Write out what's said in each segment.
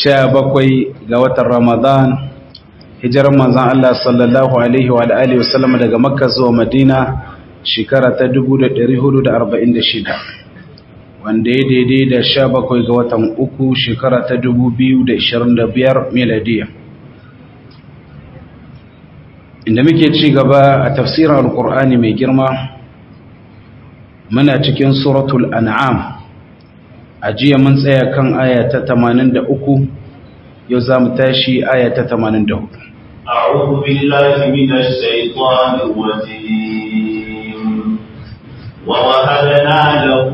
sha bakwai ga watan ramadan hijirar manzan Allah sallallahu alaihi wa alihi wasallam daga makka zuwa madina shekara ta 1446 wanda ya daidai da sha bakwai ga watan uku shekara ta 2025 miladiya inda muke ci gaba a tafsirin alkur'ani mai girma muna cikin suratul an'am a jiya mun tsaya kan aya ta 83 yau za mu tashi aya ta 84 أعوذ بالله من الشيطان الرجيم ووهبنا له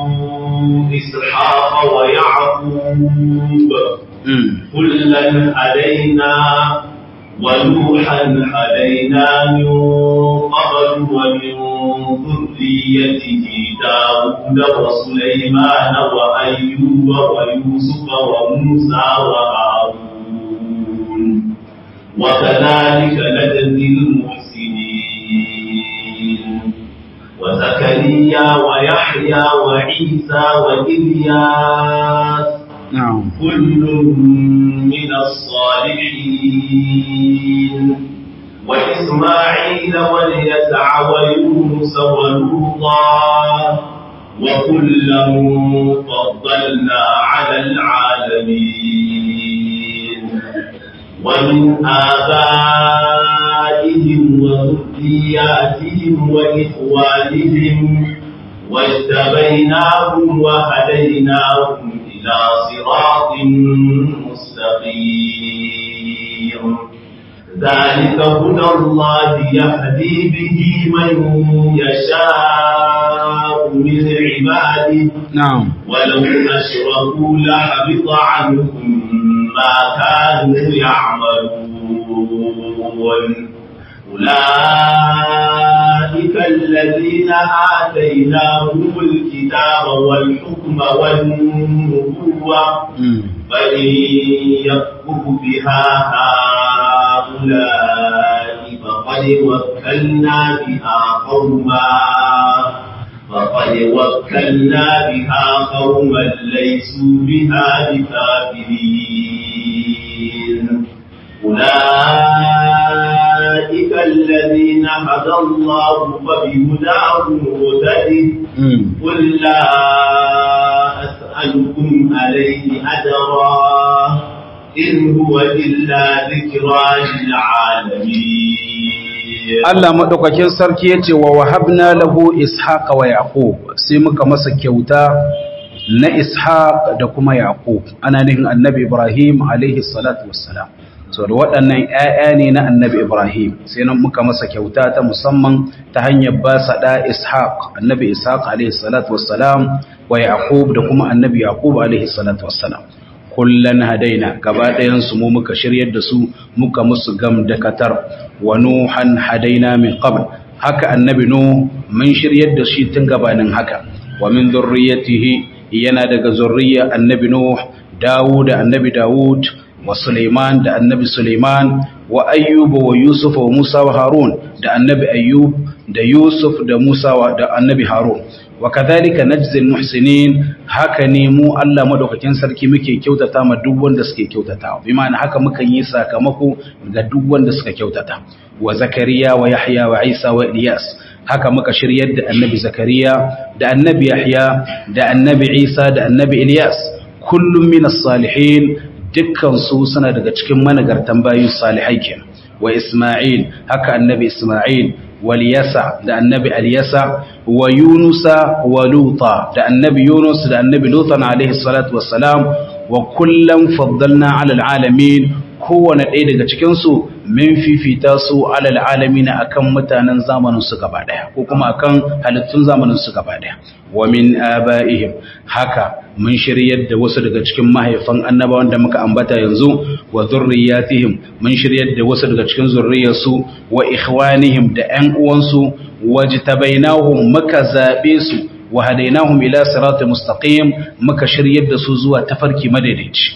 إسحاق ويعقوب كلا هدينا ونوحا هدينا من قبل ومن ذريته داود وسليمان وأيوب ويوسف وموسى وهارون وكذلك نجزي المحسنين وزكريا ويحيى وعيسى وإلياس نعم كل من الصالحين وإسماعيل واليسع ويونس ولوطا وكلا فضلنا على العالمين ومن آبائهم وذرياتهم وإخوانهم واجتبيناهم وهديناهم إلى صراط مستقيم ذلك هدى الله يهدي به من يشاء من عباده نعم ولو أشركوا لحبط عنهم ما كانوا يعملون أولئك الذين آتيناهم الكتاب والحكم والنبوة فإن يكفر بها هؤلاء فقد وكلنا بها قوما فقد وكلنا بها قوما ليسوا بها بكافرين أولئك الذين هدى الله فبهداه مهتدي قل لا أسألكم عليه أجرا إن هو إلا ذكرى للعالمين Allah madaukakin sarki yace wa wahabna lahu ishaqa wa yaqub sai muka masa kyauta na ishaq da kuma yaqub ana nufin annabi ibrahim alaihi salatu wassalam so da waɗannan ƴaƴa ne na annabi ibrahim sai nan muka masa kyauta ta musamman ta hanyar ba sa da ishaq annabi ishaq alaihi salatu wassalam wa yaqub da kuma annabi yaqub alaihi salatu wassalam kullan hadaina gaba ɗayan su mu muka shiryar da su muka musu gam da katar wa nuhan hadaina min qabl haka annabi nu mun shiryar da shi tun gabanin haka wa min dhurriyyatihi yana daga zurriya annabi nuh dawud annabi dawud wa suleiman da annabi suleiman wa ayyub wa yusuf wa musa wa harun da annabi ayyub da yusuf da musa da annabi harun wa kadhalika najzi almuhsinin haka ne mu Allah madaukakin sarki muke kyautata ma duk wanda suke kyautata bi ma'ana haka muka yi sakamako ga duk wanda suka kyautata wa zakariya wa yahya wa isa wa ilyas haka muka shiryar da annabi zakariya da annabi yahya da annabi isa da annabi ilyas kullum min as-salihin dukkan su suna daga cikin managartan bayin salihai kenan wa isma'il haka annabi isma'il واليسع ده النبي اليسع ويونس ولوطا ده النبي يونس ده النبي لوطا عليه الصلاة والسلام وكلا فضلنا على العالمين kowane ɗaya daga cikinsu min fifita su alal alamina akan mutanen zamanin su gaba ɗaya ko kuma akan halittun zamanin su gaba ɗaya wa min aba'ihim haka mun shiryar da wasu daga cikin mahaifan annabawan da muka ambata yanzu wa zurriyatihim mun shiryar da wasu daga cikin zurriyarsu wa ikhwanihim da ƴan uwansu wajtabainahum muka zabe su wa hadainahum ila siratal mustaqim muka shiryar da su zuwa tafarki madaidaici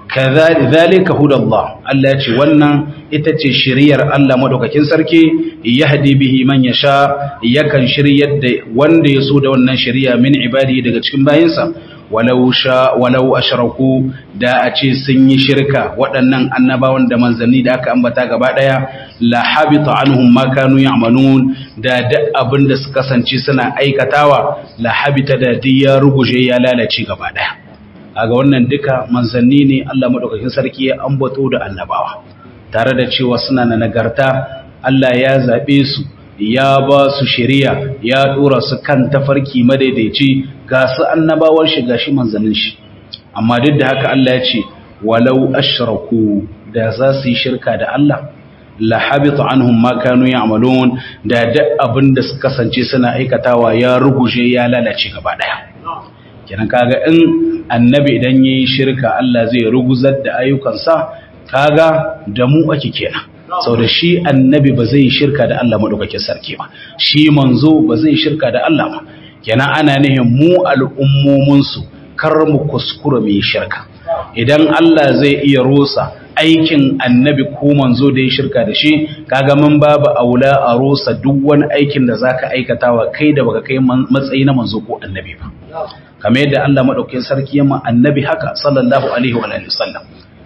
kazalika hudallah Allah ya ce wannan ita ce shiriyar Allah madaukakin sarki yahdi bihi man yasha yakan shiryar da wanda ya so da wannan shiriya min ibadi daga cikin bayinsa walau sha walau ashraku da a ce sun yi shirka waɗannan annabawan da manzanni da aka ambata gaba ɗaya la habita anhum ma kanu ya'malun da duk abin da suka kasance suna aikatawa la habita da duk ya ruguje ya lalace gaba ɗaya kaga wannan duka manzanni ne Allah madaukakin sarki ya ambato da annabawa tare da cewa suna na nagarta Allah ya zabe su ya ba su shari'a ya dora su kan tafarki madaidaici ga su annabawan shi gashi manzannin shi amma duk da haka Allah ya ce walau ashraku da za su yi shirka da Allah la habita anhum ma kanu ya'malun da duk abin da suka kasance suna aikatawa ya ruguje ya lalace gaba daya kenan kaga in annabi idan yayi shirka Allah zai ruguzar da ayyukansa kaga da mu ake kenan sau da shi annabi ba zai shirka da Allah maɗaukakin sarki ba shi manzo ba zai shirka da Allah ba kenan ana nihin mu al'ummominsu kar mu kuskura mai shirka idan Allah zai iya rusa aikin annabi ko manzo da ya shirka da shi kaga mun babu aula a rusa duk wani aikin da zaka aikatawa kai da baka kai matsayi na manzo ko annabi ba kamar yadda Allah maɗaukakin sarki ya ma annabi haka sallallahu alaihi wa alihi wasallam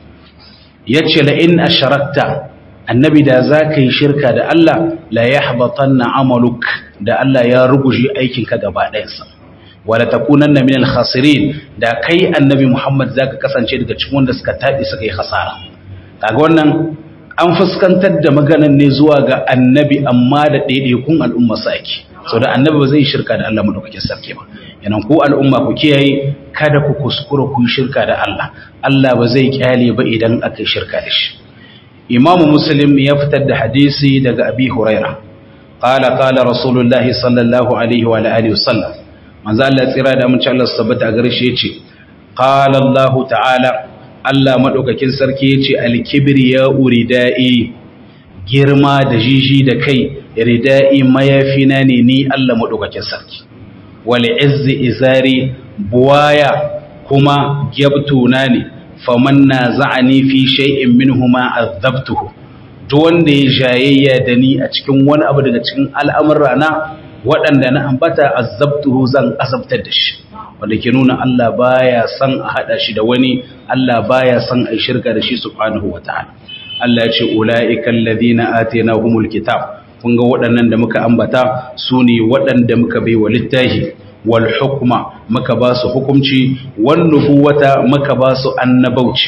yace la in asharakta annabi da za ka yi shirka da Allah la ya na amaluk da Allah ya ruguje aikinka gaba ɗayansa wadda ta kunan na minal khasirin da kai annabi Muhammad za ka kasance daga cikin wanda suka taɓi suka yi hasara kaga wannan an fuskantar da maganan ne zuwa ga annabi amma da ɗaiɗaikun al'umma sa ake sau da annabi ba zai yi shirka da Allah madaukakin sarki ba yanan ku al'umma ku kiyaye kada ku kuskura ku yi shirka da Allah Allah ba zai kyale ba idan aka yi shirka da shi imam muslim ya fitar da hadisi daga abi huraira qala qala rasulullahi sallallahu alaihi wa alihi wasallam manzo Allah tsira da mun ci Allah sabbata a gare shi yace qala Allah ta'ala Allah madaukakin sarki yace al-kibriya uridai girma da jiji da kai ridai mayafina ne ni Allah madaukakin sarki wal izzi izari buwaya kuma gyabtuna ne faman na za'ani fi shay'in minhuma azabtuhu to wanda ya jayayya da ni a cikin wani abu daga cikin al'amura na waɗanda na ambata azabtuhu zan azabtar da shi wanda ke nuna Allah baya son a hada shi da wani Allah baya son a shirka da shi subhanahu wataala Allah ya ce ulaika alladhina atainahumul kitab kun ga waɗannan da muka ambata su ne waɗanda muka bai wa littafi wal hukma muka ba su hukumci wan nubuwata muka ba su annabauci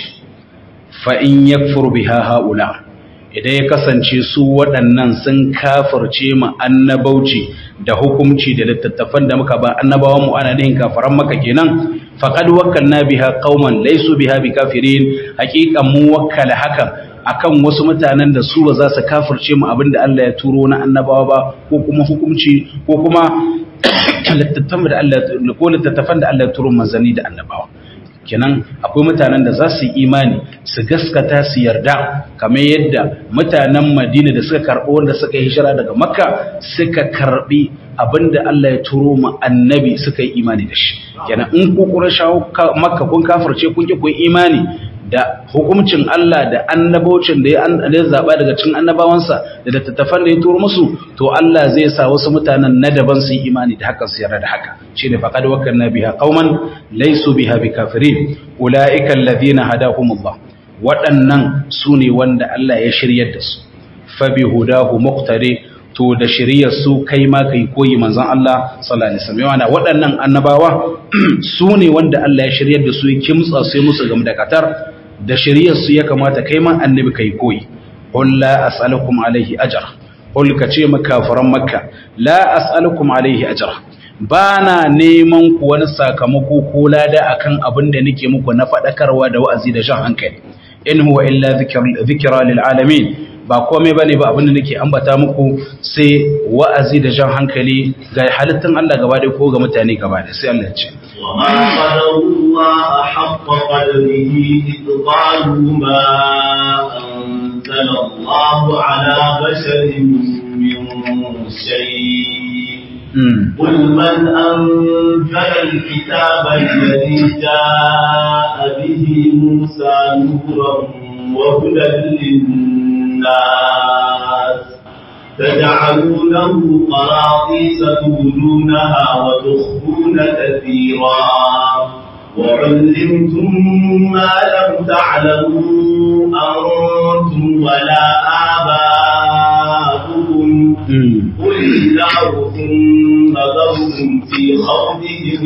fa in yakfur biha haula idan ya kasance su waɗannan sun kafirce mu annabauci da hukumci da littattafan da muka ba annabawan mu ana nihin kafaran maka kenan faqad wakkalna biha qauman laysu biha bikafirin haqiqan mu wakkala hakan akan wasu mutanen da su ba za su kafirce mu abinda Allah ya turo na annabawa ba ko kuma hukumci ko kuma littattafan da Allah ko littattafan da Allah ya turo manzanni da annabawa kenan akwai mutanen da za su yi imani su gaskata su yarda kamar yadda mutanen Madina da suka karɓo wanda suka yi hijira daga Makka suka karɓi abinda Allah ya turo mu annabi suka yi imani da shi kenan in ku Qurayshawa Makka kun kafirce kun ki kun imani da hukuncin Allah da annabocin da ya zaɓa daga cikin annabawansa da littattafan da ya turo musu to Allah zai sa wasu mutanen na daban su yi imani da haka su yarda da haka shi ne faqad wakkalna biha qauman laysu biha bikafirin ulaika alladhina hadahumullah waɗannan su ne wanda Allah ya shiryar da su fa bi hudahu muqtari to da shiriyar su kai ma kai koyi manzon Allah sallallahu alaihi wasallam yana waɗannan annabawa su ne wanda Allah ya shiryar da su ya kimtsa sai musu game da katar da shiriyar su ya kamata kai ma annabi kai koyi qul la as'alukum alaihi ajra qul ka ce makafaran makka la as'alukum alaihi ajra bana neman ku wani sakamako ko lada akan abin da nake muku na fadakarwa da wa'azi da jan hankali in huwa illa dhikra lil alamin ba komai bane ba abin da nake ambata muku sai wa'azi da jan hankali ga halittun Allah gaba da ko ga mutane gaba da sai Allah ya ce وما قدروا الله حق قدره إذ قالوا ما أنزل الله على بشر من شيء قل من أنزل الكتاب الذي جاء به موسى نورا وهدى للناس تجعلونه قراطيس تبدونها وتخفون كثيرا وعلمتم ما لم تعلموا أنتم ولا آباؤكم قل الله ثم ذرهم في خوضهم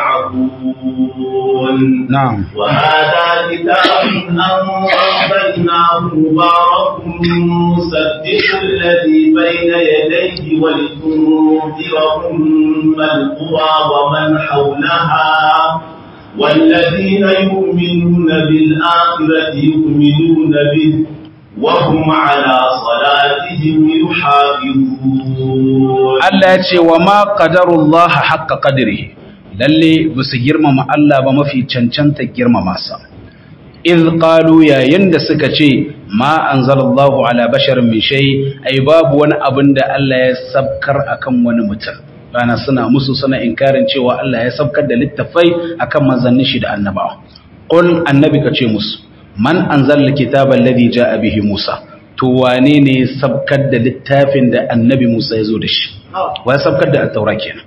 يلعبون نعم وهذا كتاب أنزلناه مبارك مصدق الذي بين يديه ولتنذر أم القرى ومن حولها والذين يؤمنون بالآخرة يؤمنون به وهم على صلاتهم يحافظون Allah ya ce wa ma qadarullah haqqa qadrihi lalle ba su girmama Allah ba mafi cancanta girmama sa iz qalu yayin da suka ce ma anzalallahu ala basharin min shay ai babu wani abin da Allah ya sabkar akan wani mutum bana suna musu suna inkarin cewa Allah ya sabkar da littafai akan manzannin shi da annabawa qul annabi ka ce musu man anzala kitaba alladhi jaa bihi Musa to wane ne ya sabkar da littafin da annabi Musa ya zo da shi wa ya sabkar da at-taura kenan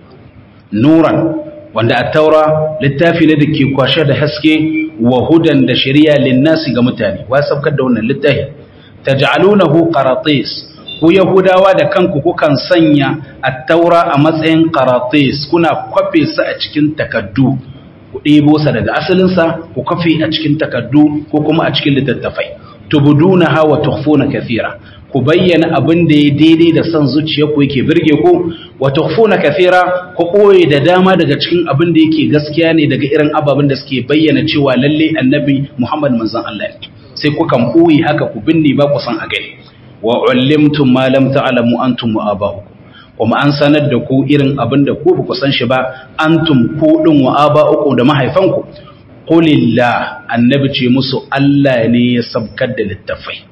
nuran wanda at-taura littafi ne da ke kwashe da haske wa hudan da shari'a linnasi ga mutane wa ya sabkar da wannan littafi taj'alunahu qaratis ku yahudawa da kanku kukan sanya at-taura a matsayin qaratis kuna kwafe su a cikin takaddu ku ɗebo sa daga asalinsa ku kafe a cikin takaddu ko kuma a cikin littattafai tubuduna hawa tukhfuna kathira ku bayyana abin da ya daidai da son zuciyarku yake birge ku wa tukhfuna kathira ku koye da dama daga cikin abin da yake gaskiya ne daga irin ababen da suke bayyana cewa lalle annabi Muhammad manzon Allah ne sai ku kan koyi haka ku binne ba ku san a gani wa ullimtum ma lam ta'lamu antum wa aba'ukum kuma an sanar da ku irin abin da ku ba ku san shi ba antum ku din wa aba'ukum da mahaifanku qulillah annabi ce musu Allah ne ya sabkar da littafai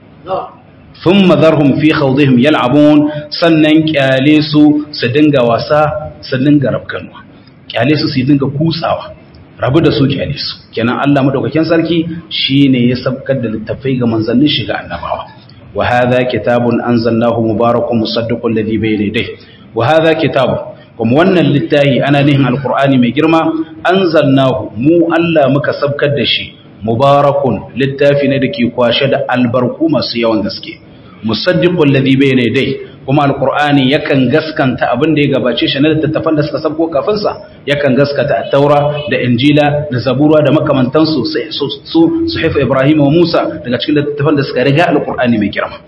thumma dharhum fi khawdihim yal'abun sannan kyale su su dinga wasa su dinga rabkanwa kyale su su dinga kutsawa rabu da su kyale su kenan Allah madaukakin sarki shine ya sabkar da littafai ga manzannin shiga annabawa wa hadha kitabun anzalnahu mubarakun musaddiqul ladhi bayna yadayhi wa hadha kitabun kuma wannan littafi ana nihin alkur'ani mai girma anzalnahu mu Allah muka sabkar da shi mubarakun littafi ne da ke kwashe da albarku masu yawan gaske musaddiqul ladhi bayna yadayhi kuma alkur'ani yakan gaskanta abin da ya gabace shi na littattafan da suka sabko kafin sa yakan gaskata at-taura da injila da zabura da makamantansu sai su suhif ibrahim wa musa daga cikin littattafan da suka riga alkur'ani mai girma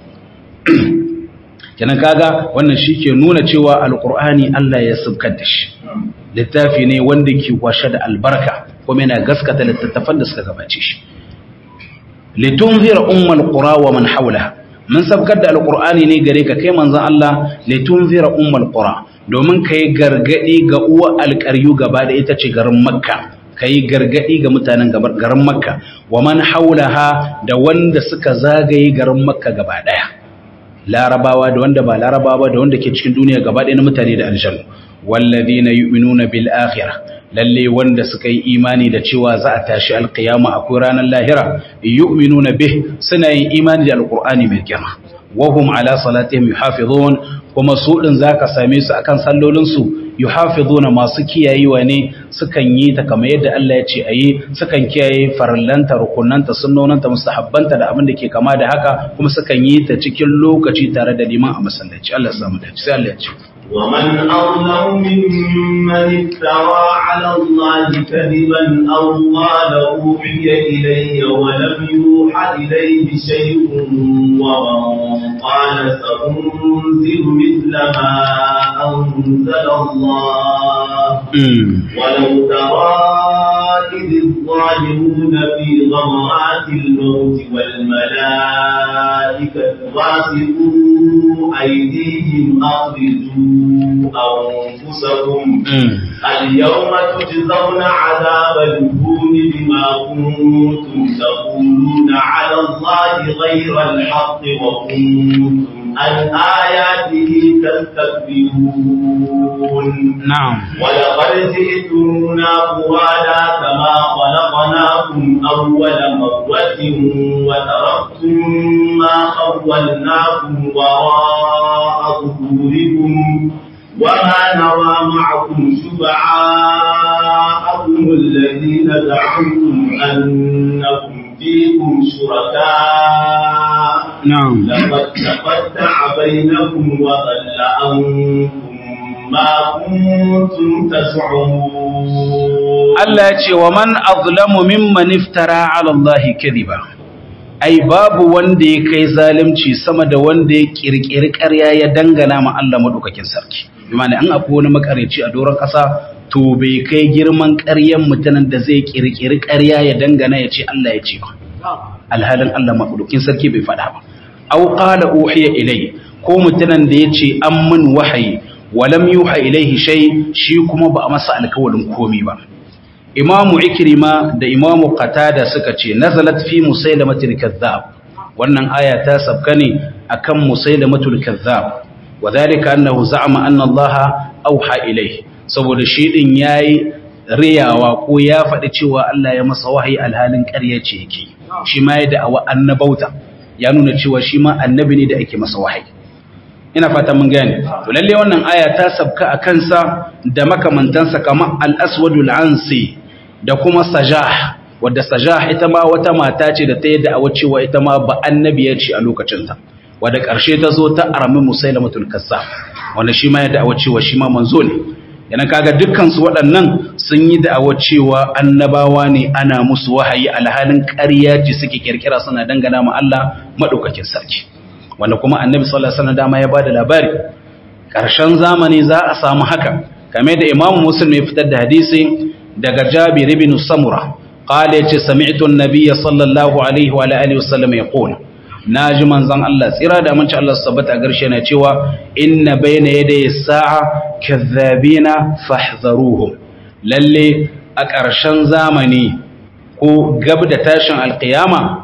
kenan kaga wannan shi ke nuna cewa alkur'ani Allah ya sabkar da shi littafi ne wanda ke kwashe da albarka kuma yana gaskata littattafan da suka gabace shi litunzira ummul qura wa man hawlaha mun sabkar da alkur'ani ne gare ka kai manzon Allah litunzira ummul qura domin kai gargadi ga uwa alƙaryu gaba da ita ce garin makka kai gargadi ga mutanen garin makka wa man hawlaha da wanda suka zagaye garin makka gaba daya larabawa da wanda ba larabawa da wanda ke cikin duniya gaba ɗaya na mutane da aljannu wallazina yu'minuna bil akhirah lalle wanda suka yi imani da cewa za a tashi alqiyama akwai ranar lahira yu'minuna bih suna yin imani da alqur'ani mai girma wa hum ala salatihim yuhafizun kuma su din zaka same su akan sallolin su yuhafizuna masu kiyayewa ne sukan yi ta kamar yadda Allah ya ce ayi sukan kiyaye farallanta rukunanta sunnonanta mustahabbanta da abin da ke kama da haka kuma sukan yi ta cikin lokaci tare da liman a masallaci Allah ya samu dace sai Allah ya ce ومن أظلم ممن افترى على الله كذبا أو قال أوحي إلي ولم يوحى إليه شيء ومن قال سأنزل مثل ما أنزل الله ولو ترى إذ الظالمون في غمرات الموت والملائكة باسطوا أيديهم أخرجوا أنفسكم اليوم تجزون عذاب الهون بما كنتم تقولون على الله غير الحق وكنتم عن آياته تستكبرون نعم ولقد جئتمونا فرادا كما خلقناكم أول مرة وتركتم ما خولناكم وراء ظهوركم وما نرى معكم شفعاءكم الذين زعمتم أنكم فيكم شركاء na'am لقد تقطع بينكم وضل عنكم ما كنتم تزعمون Allah ya ce wa man azlamu mimman iftara ala Allah kadhiba ai babu wanda ya kai zalunci sama da wanda ya kirkiri ƙarya ya dangana ma Allah madaukakin sarki bimana an akwai wani makareci a doron ƙasa to bai kai girman ƙaryan mutanen da zai kirkiri ƙarya ya dangana ya ce Allah ya ce ba alhalin Allah madaukakin sarki bai faɗa ba aw qala uhiya ilai ko mutanen da ya ce an min wahayi walam yuha ilaihi shay shi kuma ba a masa alkawalin komi ba imamu ikrima da imamu qatada suka ce nazalat fi musailamatil kazzab wannan aya ta sabka ne akan musailamatul kazzab wadhalika annahu za'ama anna allaha auha ilayhi saboda shi din yayi riyawa ko ya faɗi cewa Allah ya masa wahayi alhalin ƙarya ce yake shi ma ya da'awa annabauta ya nuna cewa shi ma annabi ne da ake masa wahayi ina fata mun gane to lalle wannan aya ta sabka a kansa da makamantansa kamar al-aswadul ansi da kuma sajah wadda sajah ita ma wata mata ce da ta yi da'awa cewa ita ma ba annabiya ce a lokacinta wadda ƙarshe ta zo ta arami musailamatul kazzab wanda shi ma ya da'awa cewa shi ma manzo ne yana kaga dukkan su waɗannan sun yi da'awa cewa annabawa ne ana musu wahayi alhalin ƙarya ce suke kirkira suna dangana ma Allah madaukakin sarki wanda kuma annabi sallallahu alaihi wasallam dama ya bada labari ƙarshen zamani za a samu haka kamar da imamu muslim ya fitar da hadisi daga jabir ibn samura qala yace sami'tu an-nabiy sallallahu alaihi wa alihi wasallam yaqul naji manzon Allah tsira da aminci Allah su tabbata garshe na cewa inna bayna yaday sa'a kadhabina fahdharuhum lalle a ƙarshen zamani ko gab da tashin alqiyama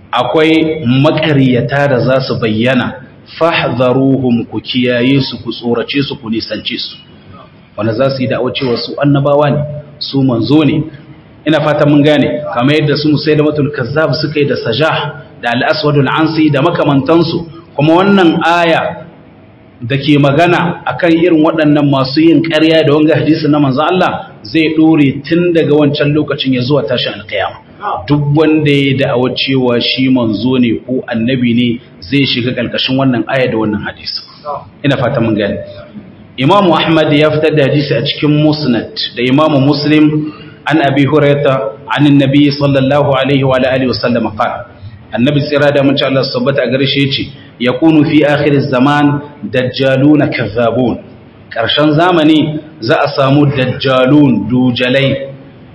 akwai maƙaryata da za su bayyana fahdharuhum ku kiyaye su ku tsorace su ku nisance su wanda za su yi da'awar cewa su annabawa ne su manzo ne ina fata mun gane kamar yadda su musailamatul kazzab suka yi da sajah da al-aswadul ansi da makamantansu kuma wannan aya da ke magana akan irin waɗannan masu yin ƙarya da wanga hadisi na manzo Allah zai dore tun daga wancan lokacin ya zuwa tashin alƙiyama duk wanda ya da'awar cewa shi manzo ne ko annabi ne zai shiga ƙarƙashin wannan aya da wannan hadisi ina fata mun gane Imam Ahmad ya fitar da hadisi a cikin Musnad da Imam Muslim an Abi Hurairah an Annabi sallallahu alaihi wa alihi wasallam qala Annabi tsira da mun Allah subhanahu a gare shi yace yakunu fi akhir zaman dajjaluna kazzabun karshen zamani za a samu dajjalun dujalai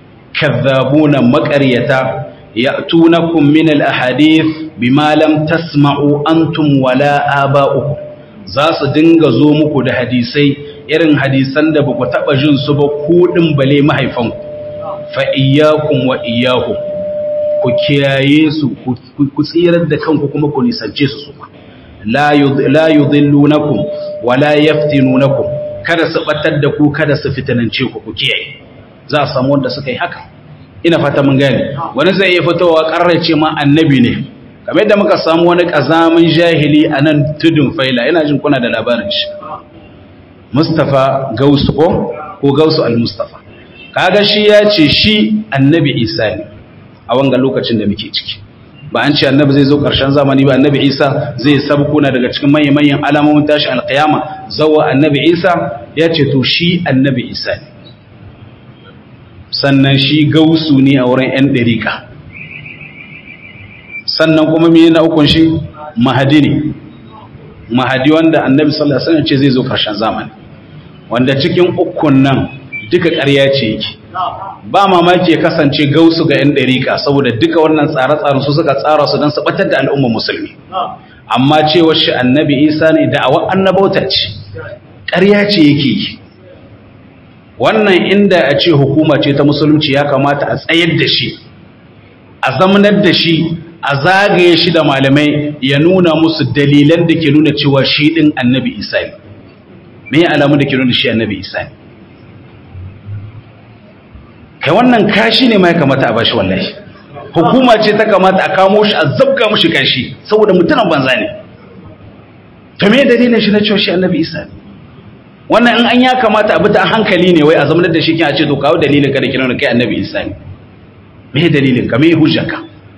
kazzabuna maqaryata ya'tunakum min al-ahadith bima lam tasma'u antum wala aba'ukum za su dinga zo muku da hadisai irin hadisan da ba ku taɓa jin su ba kuɗin bale mahaifanku fa iyyakum wa iyyahum ku kiyaye su ku tsirar da kanku kuma ku nisance su su la yudhillunakum wa la yaftinunakum kada su batar da ku kada su fitanance ku ku kiyaye za a samu wanda suka yi haka ina fata mun gane wani zai iya fitowa karrace ma annabi ne kamar yadda muka samu wani ƙazamin jahili a nan tudun faila yana jin kuna da labarin shi Mustapha Gausu ko ko Gausu al-Mustafa kaga shi ya ce shi annabi Isa ne a wanga lokacin da muke ciki ba an ce annabi zai zo ƙarshen zamani ba annabi Isa zai sabkuna daga cikin manyan manyan alamomin tashi alƙiyama zawa annabi Isa ya ce to shi annabi Isa ne sannan shi Gausu ne a wurin 'yan ɗarika sannan kuma mene na ukun shi mahadi ne mahadi wanda annabi sallallahu alaihi wasallam ce zai zo karshen zamani wanda cikin ukun nan duka ƙarya ce yake ba mamaki ya kasance gausu ga 'yan ɗarika saboda duka wannan tsare-tsaren su suka tsara su don su batar da al'ummar musulmi amma cewar shi annabi isa ne da awan annabauta ce ƙarya ce yake yi wannan inda a ce hukuma ce ta musulunci ya kamata a tsayar da shi a zamanar da shi a zagaye shi da malamai ya nuna musu dalilan da ke nuna cewa shi ɗin annabi isa ne me alamu da ke nuna shi annabi isa ne kai wannan kashi ne ma ya kamata a bashi wallahi hukuma ce ta kamata a kamo shi a zabga mushi kashi saboda mutumin banza ne to me dalilin shi na cewa shi annabi isa ne wannan in an ya kamata abu ta hankali ne wai a zamanar da shi kin a ce to kawo dalilin ka da kiran kai annabi isa ne me dalilin ka me hujjarka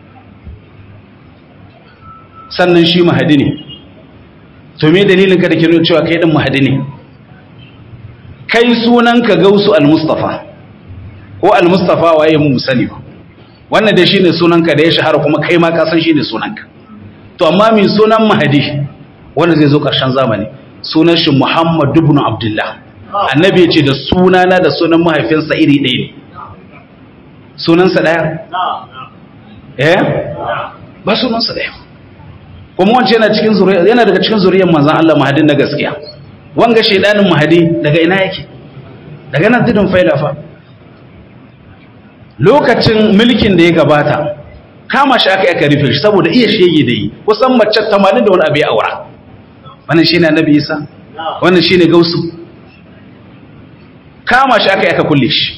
sannan shi mahadi ne to me dalilin ka da kiran cewa kai din mahadi ne kai sunan ka gausu al-mustafa ko al-mustafa waye mu musali ba wannan da shine sunan ka da ya shahara kuma kai ma ka san shine sunan ka to amma me sunan mahadi wanda zai zo karshen zamani sunan shi Muhammad ibn Abdullah annabi ya ce da sunana da sunan mahaifinsa iri ɗaya ne sunansa ɗaya eh ba sunansa ɗaya kuma wance yana cikin zuriya yana daga cikin zuriyar manzon Allah mahadin na gaskiya wanga shedanin mahadi daga ina yake daga nan tudun failafa lokacin mulkin da ya gabata kama shi aka aka rufe shi saboda iya shege da yi kusan mace 80 da wani abu ya aura wannan shine annabi Isa wannan shine gausu kama shi aka aka kulle shi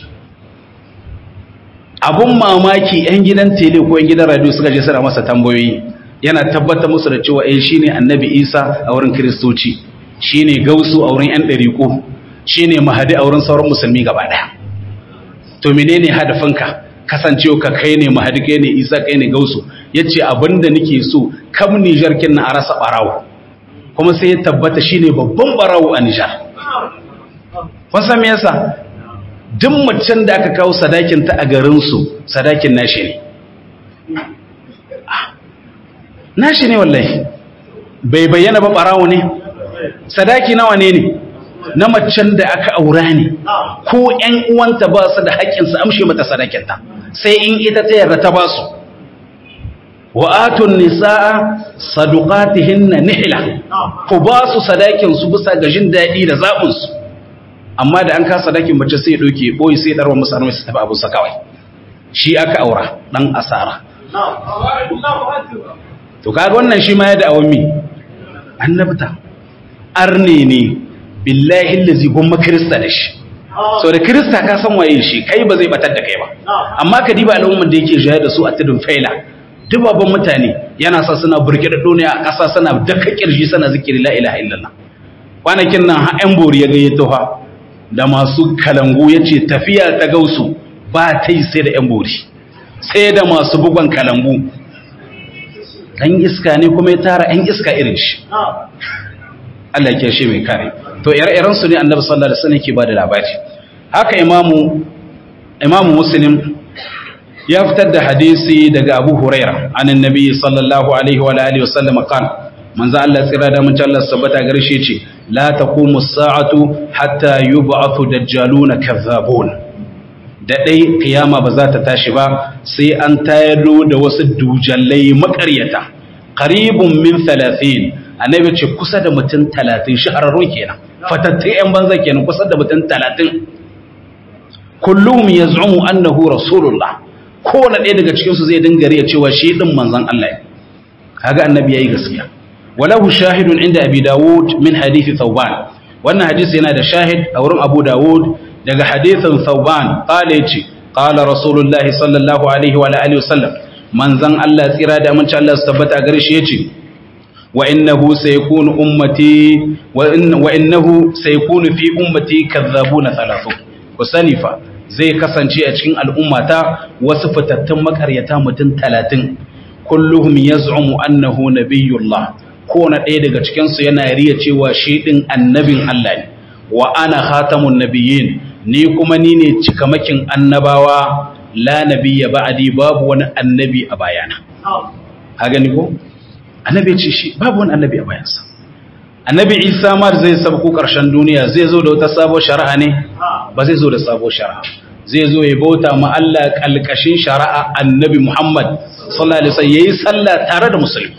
abun mamaki yan gidan tele ko yan gidan radio suka je suna masa tambayoyi yana tabbatar musu da cewa eh shine annabi Isa a wurin kristoci shine gausu a wurin yan dariƙo shine mahadi a wurin sauran musulmi gaba daya to menene hadafinka kasancewa ka kai ne mahadi kai ne Isa kai ne gausu yace abinda nake so kam Niger kin na arasa barawo kuma sai ya tabbata shine babban barawo a Nijar. Kun san me yasa? Duk macen da aka kawo sadakin ta a garin su, sadakin nashi ne. Nashi ne wallahi. Bai bayyana ba barawo ne. Sadaki nawa ne ne? Na macen da aka aura ne. Ko ƴan uwanta ba su da haƙƙin su amshe mata sadakin ta. Sai in ita ta yarda ta ba su. wa'atun nisa'a sadukatihinna nihla ku ba su sadakin su bisa ga jin daɗi da zaɓin su amma da an ka sadakin mace sai ya ɗauke ɓoye sai ɗarwa musu armai su tafi abin sa kawai shi aka aura ɗan asara to kaga wannan shi ma ya da awon mi annabta arne ne billahi lazi gomma kirista da shi so da kirista ka san waye shi kai ba zai batar da kai ba amma ka diba al'ummar da yake jaya da su a tudun faila dubabban mutane yana sa suna burke da duniya a ƙasa suna daka kirji suna zikiri la ilaha illallah kwanakin nan ha yan bori ya gayyato ha da masu kalangu ya ce tafiya ta gausu ba ta yi sai da yan bori sai da masu bugon kalangu ɗan iska ne kuma ya tara yan iska irin shi Allah ya shi mai kare to ire-iren su ne annabi sallallahu alaihi wasallam ke ba da labari haka imamu imamu muslim ya fitar da hadisi daga Abu Huraira anan Nabi sallallahu alaihi wa alihi wasallam kan manzo Allah tsira da mun Allah sabbata garshe ce la taqumu as-sa'atu hatta yub'athu dajjaluna kazzabun da dai kiyama ba za ta tashi ba sai an tayar da wasu dujallai makaryata qaribun min 30 annabi ce kusa da mutum 30 shahararrun kenan fatattai yan banza kenan kusa da mutum 30 kulluhum yaz'umu annahu rasulullah kowane ɗaya daga cikinsu zai dinga riya cewa shi ɗin manzan Allah ne kaga annabi yayi gaskiya walahu shahidun inda abi dawud min hadithi thawban wannan hadisi yana da shahid a wurin abu dawud daga hadithin thawban qala yace qala rasulullahi sallallahu alaihi wa alihi wasallam manzan Allah tsira da aminci Allah su tabbata gare shi yace wa innahu sayakunu ummati wa innahu sayakunu fi ummati kadhabuna thalathu ku sani fa zai kasance a cikin al'ummata wasu fitattun makaryata mutum talatin kulluhum yaz'umu annahu nabiyullah ko na ɗaya daga cikinsu yana riya cewa shi ɗin annabin Allah ne wa ana khatamun nabiyyin ni kuma ni ne cikamakin annabawa la nabiyya ba'di babu wani annabi a bayana ha gani ko annabi ce shi babu wani annabi a bayansa annabi isa ma zai sabko ƙarshen duniya zai zo da wata sabuwar shari'a ne ba zai zo da sabuwar shari'a zai zo ya bauta ma Allah kalkashin shari'a annabi Muhammad sallallahu alaihi wasallam yayi sallah tare da musulmi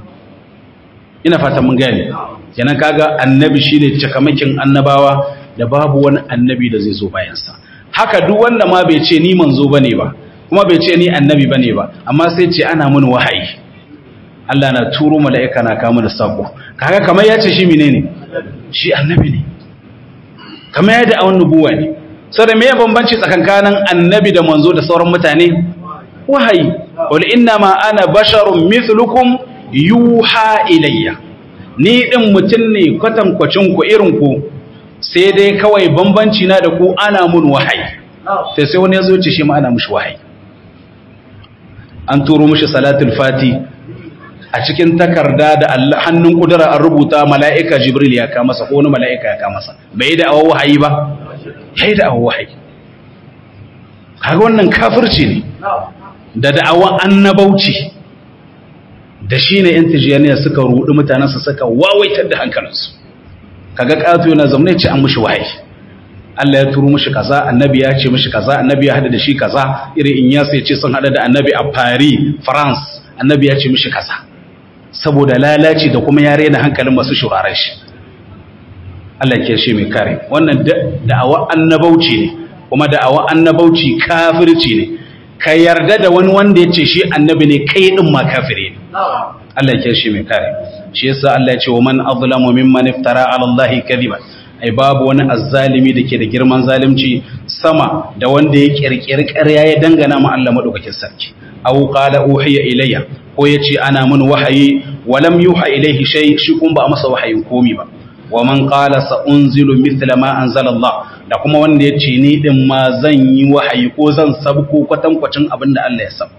ina fata mun gane kenan kaga annabi shine cikamakin annabawa da babu wani annabi da zai zo bayan sa haka duk wanda ma bai ce ni manzo bane ba kuma bai ce ni annabi bane ba amma sai ce ana mun wahayi Allah na turo mala'ika na kama da sako kaga kamar ya ce shi menene shi annabi ne kamar yadda a wani nubuwa ne sau da mai bambanci tsakankanin annabi da manzo da sauran mutane wahayi wal inna ma ana basharun mithlukum yuha ilayya ni din mutum ne kwatankwacin ku irin ku sai dai kawai bambanci na da ku ana mun wahayi sai sai wani ya zo ce shi ma ana mushi wahayi an turo mushi salatul fati a cikin takarda da hannun kudura an rubuta mala'ika jibril ya ka masa ko wani mala'ika ya ka masa bai da awa wahayi ba yayi da awa wahayi kaga wannan kafirci ne da da'awa annabauci da shine yan tijaniya suka rudi mutanensu suka wawaitar da hankalinsu kaga ƙato yana zaune ce an mushi wahayi Allah ya turo mushi kaza annabi ya ce mushi kaza annabi ya hada da shi kaza irin in ya sai ce sun hada da annabi a Paris France annabi ya ce mushi kaza saboda lalaci da kuma ya rena hankalin masu shuraren shi Allah ke shi mai kare wannan da'awa annabauci ne kuma da'awa annabauci kafirci ne ka yarda da wani wanda ya ce shi annabi ne kai din ma kafire ne Allah ya shi mai kare shi yasa Allah ya ce wa man azlamu mimman iftara ala Allah kadiba ai babu wani azzalimi dake da girman zalunci sama da wanda ya kirkiri ƙarya ya dangana ma Allah madaukakin sarki aw qala uhiya ilayya ko yace ana mun wahayi walam yuha ilayhi shay shi kun ba masa wahayin komi ba wa man qala sa unzilu mithla ma anzala Allah da kuma wanda yace ni din ma zan yi wahayi ko zan sabko kwatankwacin abin da Allah ya sab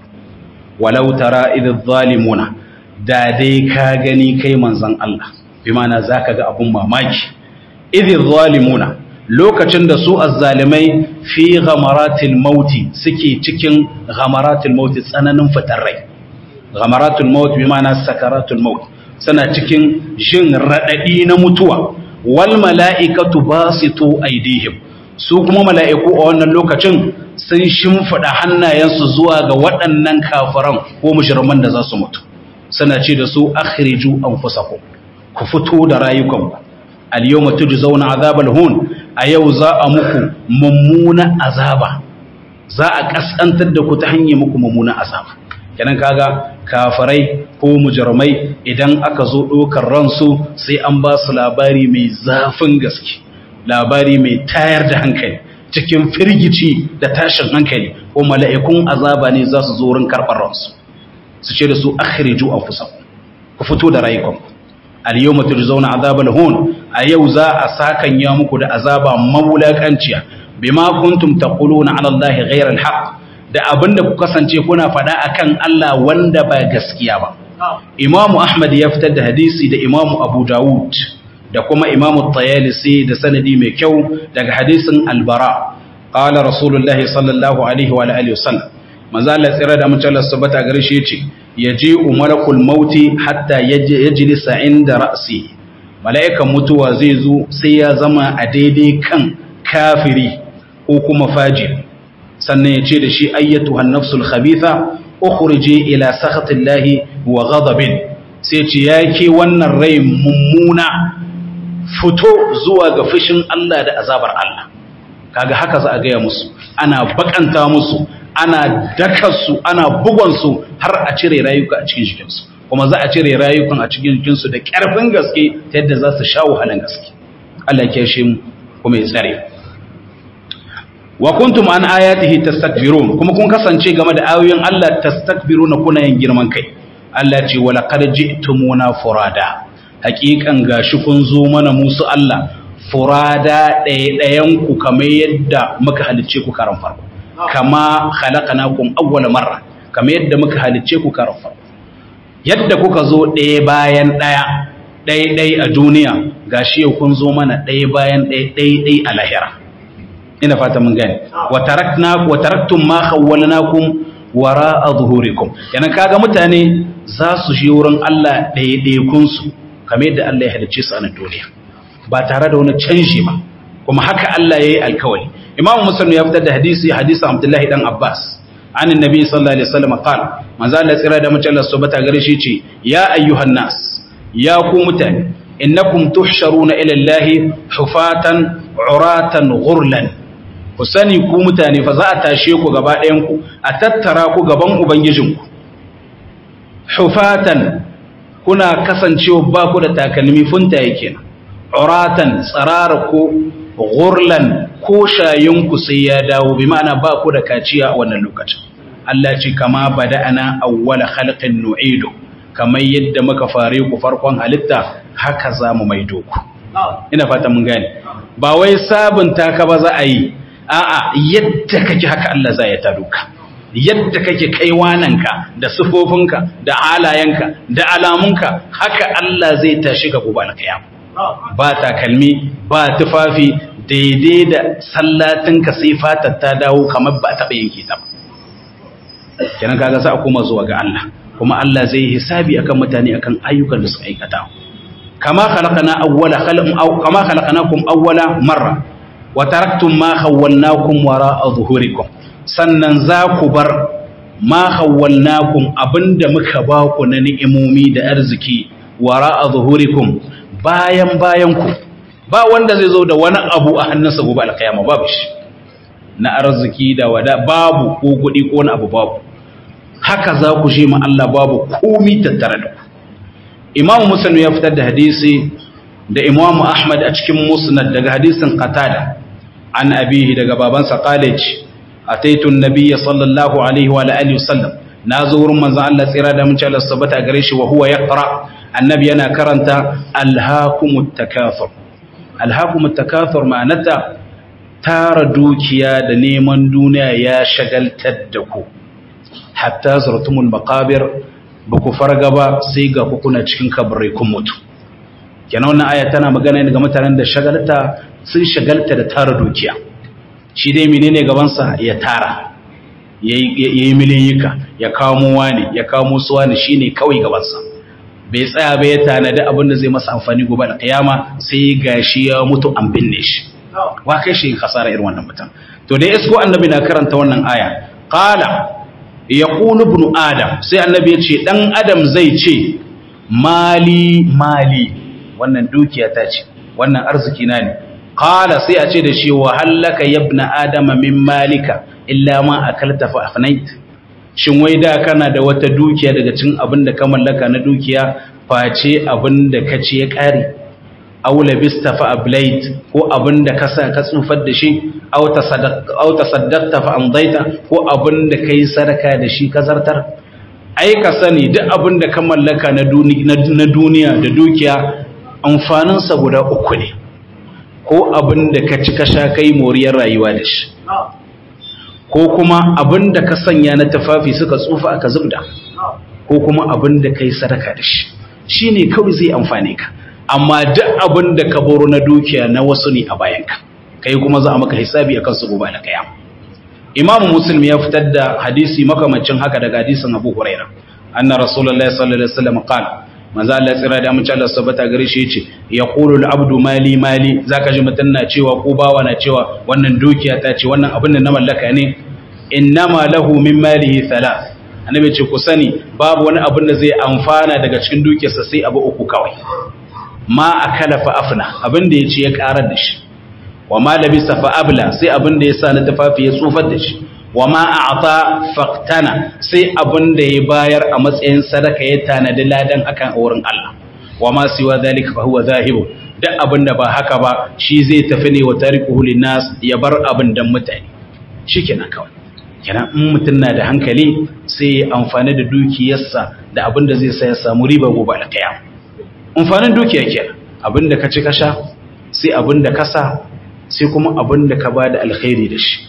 walau tara idh zalimuna da dai ka gani kai manzon Allah bi ma'ana zaka ga abun mamaki idh zalimuna lokacin da su azzalimai fi ghamaratil mauti suke cikin ghamaratil mauti tsananin fitar rai ghamaratul maut bi ma'ana sakaratul maut suna cikin jin radadi na mutuwa wal mala'ikatu basitu aidihim su kuma mala'iku a wannan lokacin sun shimfida hannayensu zuwa ga waɗannan kafiran ko mujriman da za su mutu suna ce da su akhriju anfusakum ku fito da rayukanku al-yawma tujzauna azabal hun a yau za a muku mummuna azaba za a kaskantar da ku ta hanyar muku mummuna azaba kenan kaga kafarai ko mujrimai idan aka zo dokar ransu sai an ba su labari mai zafin gaske labari mai tayar da hankali cikin firgici da tashin hankali ko mala'ikun azaba ne za su zo wurin karɓar ransu su ce da su akhriju anfusakum ku fito da rayukanku al-yawma tujzauna azabal hun a yau za a sakan ya muku da azaba mawulakanciya bima kuntum taquluna ala allahi ghayra al-haq da abinda ku kasance kuna faɗa akan Allah wanda ba gaskiya ba Imamu Ahmad ya fitar da hadisi da Imamu Abu Dawud da kuma Imamu Tayalisi da sanadi mai kyau daga hadisin Al-Bara qala Rasulullahi sallallahu alaihi wa alihi wasallam manzo Allah tsira da mun Allah subhanahu gare shi yace yaji umarakul mauti hatta yajlisa inda ra'si mala'ikan mutuwa zai zo sai ya zama a daidai kan kafiri ko kuma fajiri sannan ya ce da shi ayyatu hannafsul khabitha ukhriji ila sakhatillahi wa ghadabin sai ce yake wannan rai mummuna fito zuwa ga fushin Allah da azabar Allah kaga haka za a gaya musu ana bakanta musu ana dakarsu ana bugonsu har a cire rayuka a cikin jikinsu kuma za a cire rayukan a cikin jikinsu da ƙarfin gaske ta yadda za su sha wahalan gaske Allah ya shi mu kuma ya tsare wa kuntum an ayatihi tastakbirun kuma kun kasance game da ayoyin Allah tastakbiruna kuna yin girman kai Allah ce wala qad ji'tumuna furada haƙiƙan gashi kun zo mana musu Allah furada ɗaya ku kamar yadda muka halicce ku karan farko kama khalaqnakum awwal marra kamar yadda muka halicce ku karan farko yadda kuka zo ɗaya bayan ɗaya ɗaya ɗaya a duniya gashi yau kun zo mana ɗaya bayan ɗaya ɗaya ɗaya a lahira ina fata mun gane wa tarakna wa taraktum ma khawwalnakum wara'a zuhurikum yana kaga mutane za su shi wurin Allah ɗaiɗaikun su kamar yadda Allah ya halicce su a nan duniya ba tare da wani canji ba kuma haka Allah yayi alkawari Imam Muslim ya fitar da hadisi hadisi Abdullahi dan Abbas an annabi sallallahu alaihi wasallam qala manzo Allah tsira da mace Allah subhanahu gare shi ce ya ayyuhan nas ya ku mutane innakum tuhsharuna ila Allah hufatan uratan ghurlan ku sani ku mutane fa za a tashe ku gaba ɗayanku a tattara ku gaban ubangijinku hufatan kuna kasancewa ba ku da takalmi funtaye kenan uratan tsarara ko gurlan ko shayinku sai ya dawo bi ma'ana ba ku da kaciya a wannan lokacin Allah ce kama bada'ana awwala khalqin nu'idu kamar yadda muka fare ku farkon halitta haka za mu maido ku ina fata mun gane ba wai sabunta ka ba za a yi a'a yadda kake haka Allah za ya tado ka yadda kake kai wananka da sufofinka da halayenka da alamunka haka Allah zai tashi ga gobe alkiyama ba takalmi ba tufafi daidai da sallatinka sai fatar ta dawo kamar ba taɓa yanke ta ba kenan kaga za a koma zuwa ga Allah kuma Allah zai hisabi akan mutane akan ayyukan da suka aikata kama khalaqana awwala khalqum aw kama khalaqnakum awwala marra wa taraktum ma khawwalnakum wara'a zuhurikum sannan za ku bar ma khawwalnakum abinda muka ba ku na ni'imomi da arziki wara'a zuhurikum bayan bayan ku ba wanda zai zo da wani abu a hannunsa gobe alkiyama babu shi na arziki da wada babu ko kuɗi ko wani abu babu haka za ku je ma Allah babu komi tattare da ku Imam Muslim ya fitar da hadisi da Imam Ahmad a cikin Musnad daga hadisin Qatada an abihi daga babansa Qalij ataitu an-nabiyya sallallahu alaihi wa alihi wasallam nazo wurin manzon Allah tsira da mun ci Allah sabata gare shi wa huwa yaqra annabi yana karanta alhaakumut takathur alhaakumut takathur ma'anata tara dukiya da neman duniya ya shagaltar da ku hatta zurtumul maqabir ba ku farga ba sai ga ku kuna cikin kabarai kun mutu kenan wannan aya tana magana ne ga mutanen da shagalta sun shagalta da tara dukiya shi dai menene gaban sa ya tara yayi miliyika ya kamo wani ya kamo su wani shine kawai gaban sa bai tsaya ba ya tanadi abin da zai masa amfani gobe da kiyama sai gashi ya mutu an binne shi wa kai shi kasara irin wannan mutum to dai isko annabi na karanta wannan aya qala yaqulu ibn adam sai annabi ya ce dan adam zai ce mali mali wannan dukiya ta ce wannan arziki na ne qala sai a ce da shi wa hallaka yabna adama min malika illa ma akalta fa afnait shin wai da kana da wata dukiya daga cikin abin da ka mallaka na dukiya face abin da ka ci ya kare aw labista fa ablait ko abin da ka sa ka tsufar da shi aw tasaddaqta fa amdaita ko abin da kai sadaka da shi ka zartar ai ka sani duk abin da ka mallaka na duniya da dukiya amfanin sa guda uku ne ko abin da ka ci ka sha kai moriyar rayuwa da shi ko kuma abin da ka sanya na tafafi suka tsufa aka zubda ko kuma abin da kai sadaka da shi shine kawai zai amfane ka amma duk abin da ka baro na dukiya na wasu ne a bayanka kai kuma za a maka hisabi akan su gobe da kiyama imamu muslim ya fitar da hadisi makamancin haka daga hadisin abu huraira anna rasulullahi sallallahu alaihi wasallam qala manzo Allah tsira da mun Allah sabata gare shi yace yaqulu al-abdu mali mali zaka ji mutun na cewa ko bawa na cewa wannan dukiya ta ce wannan abin da na mallaka ne innama lahu min malihi thalath annabi ce ku sani babu wani abin da zai amfana daga cikin dukiyarsa sai abu uku kawai ma akala fa afna abin da yace ya karar da shi wa ma labisa fa abla sai abin da yasa na tafafi ya tsufar da shi wa ma a'ta faqtana sai abin da ya bayar a matsayin sadaka ya tanadi ladan akan wurin Allah wa ma siwa zalika fa huwa zahibu duk abin da ba haka ba shi zai tafi ne wa tarikuhu linnas ya bar abin dan mutane shikenan kawai kenan in mutum na da hankali sai ya amfani da dukiyarsa da abin da zai sa ya samu riba gobe alƙiyama amfanin dukiya kenan abin da ka ci ka sha sai abin da ka sa sai kuma abin da ka ba da alkhairi da shi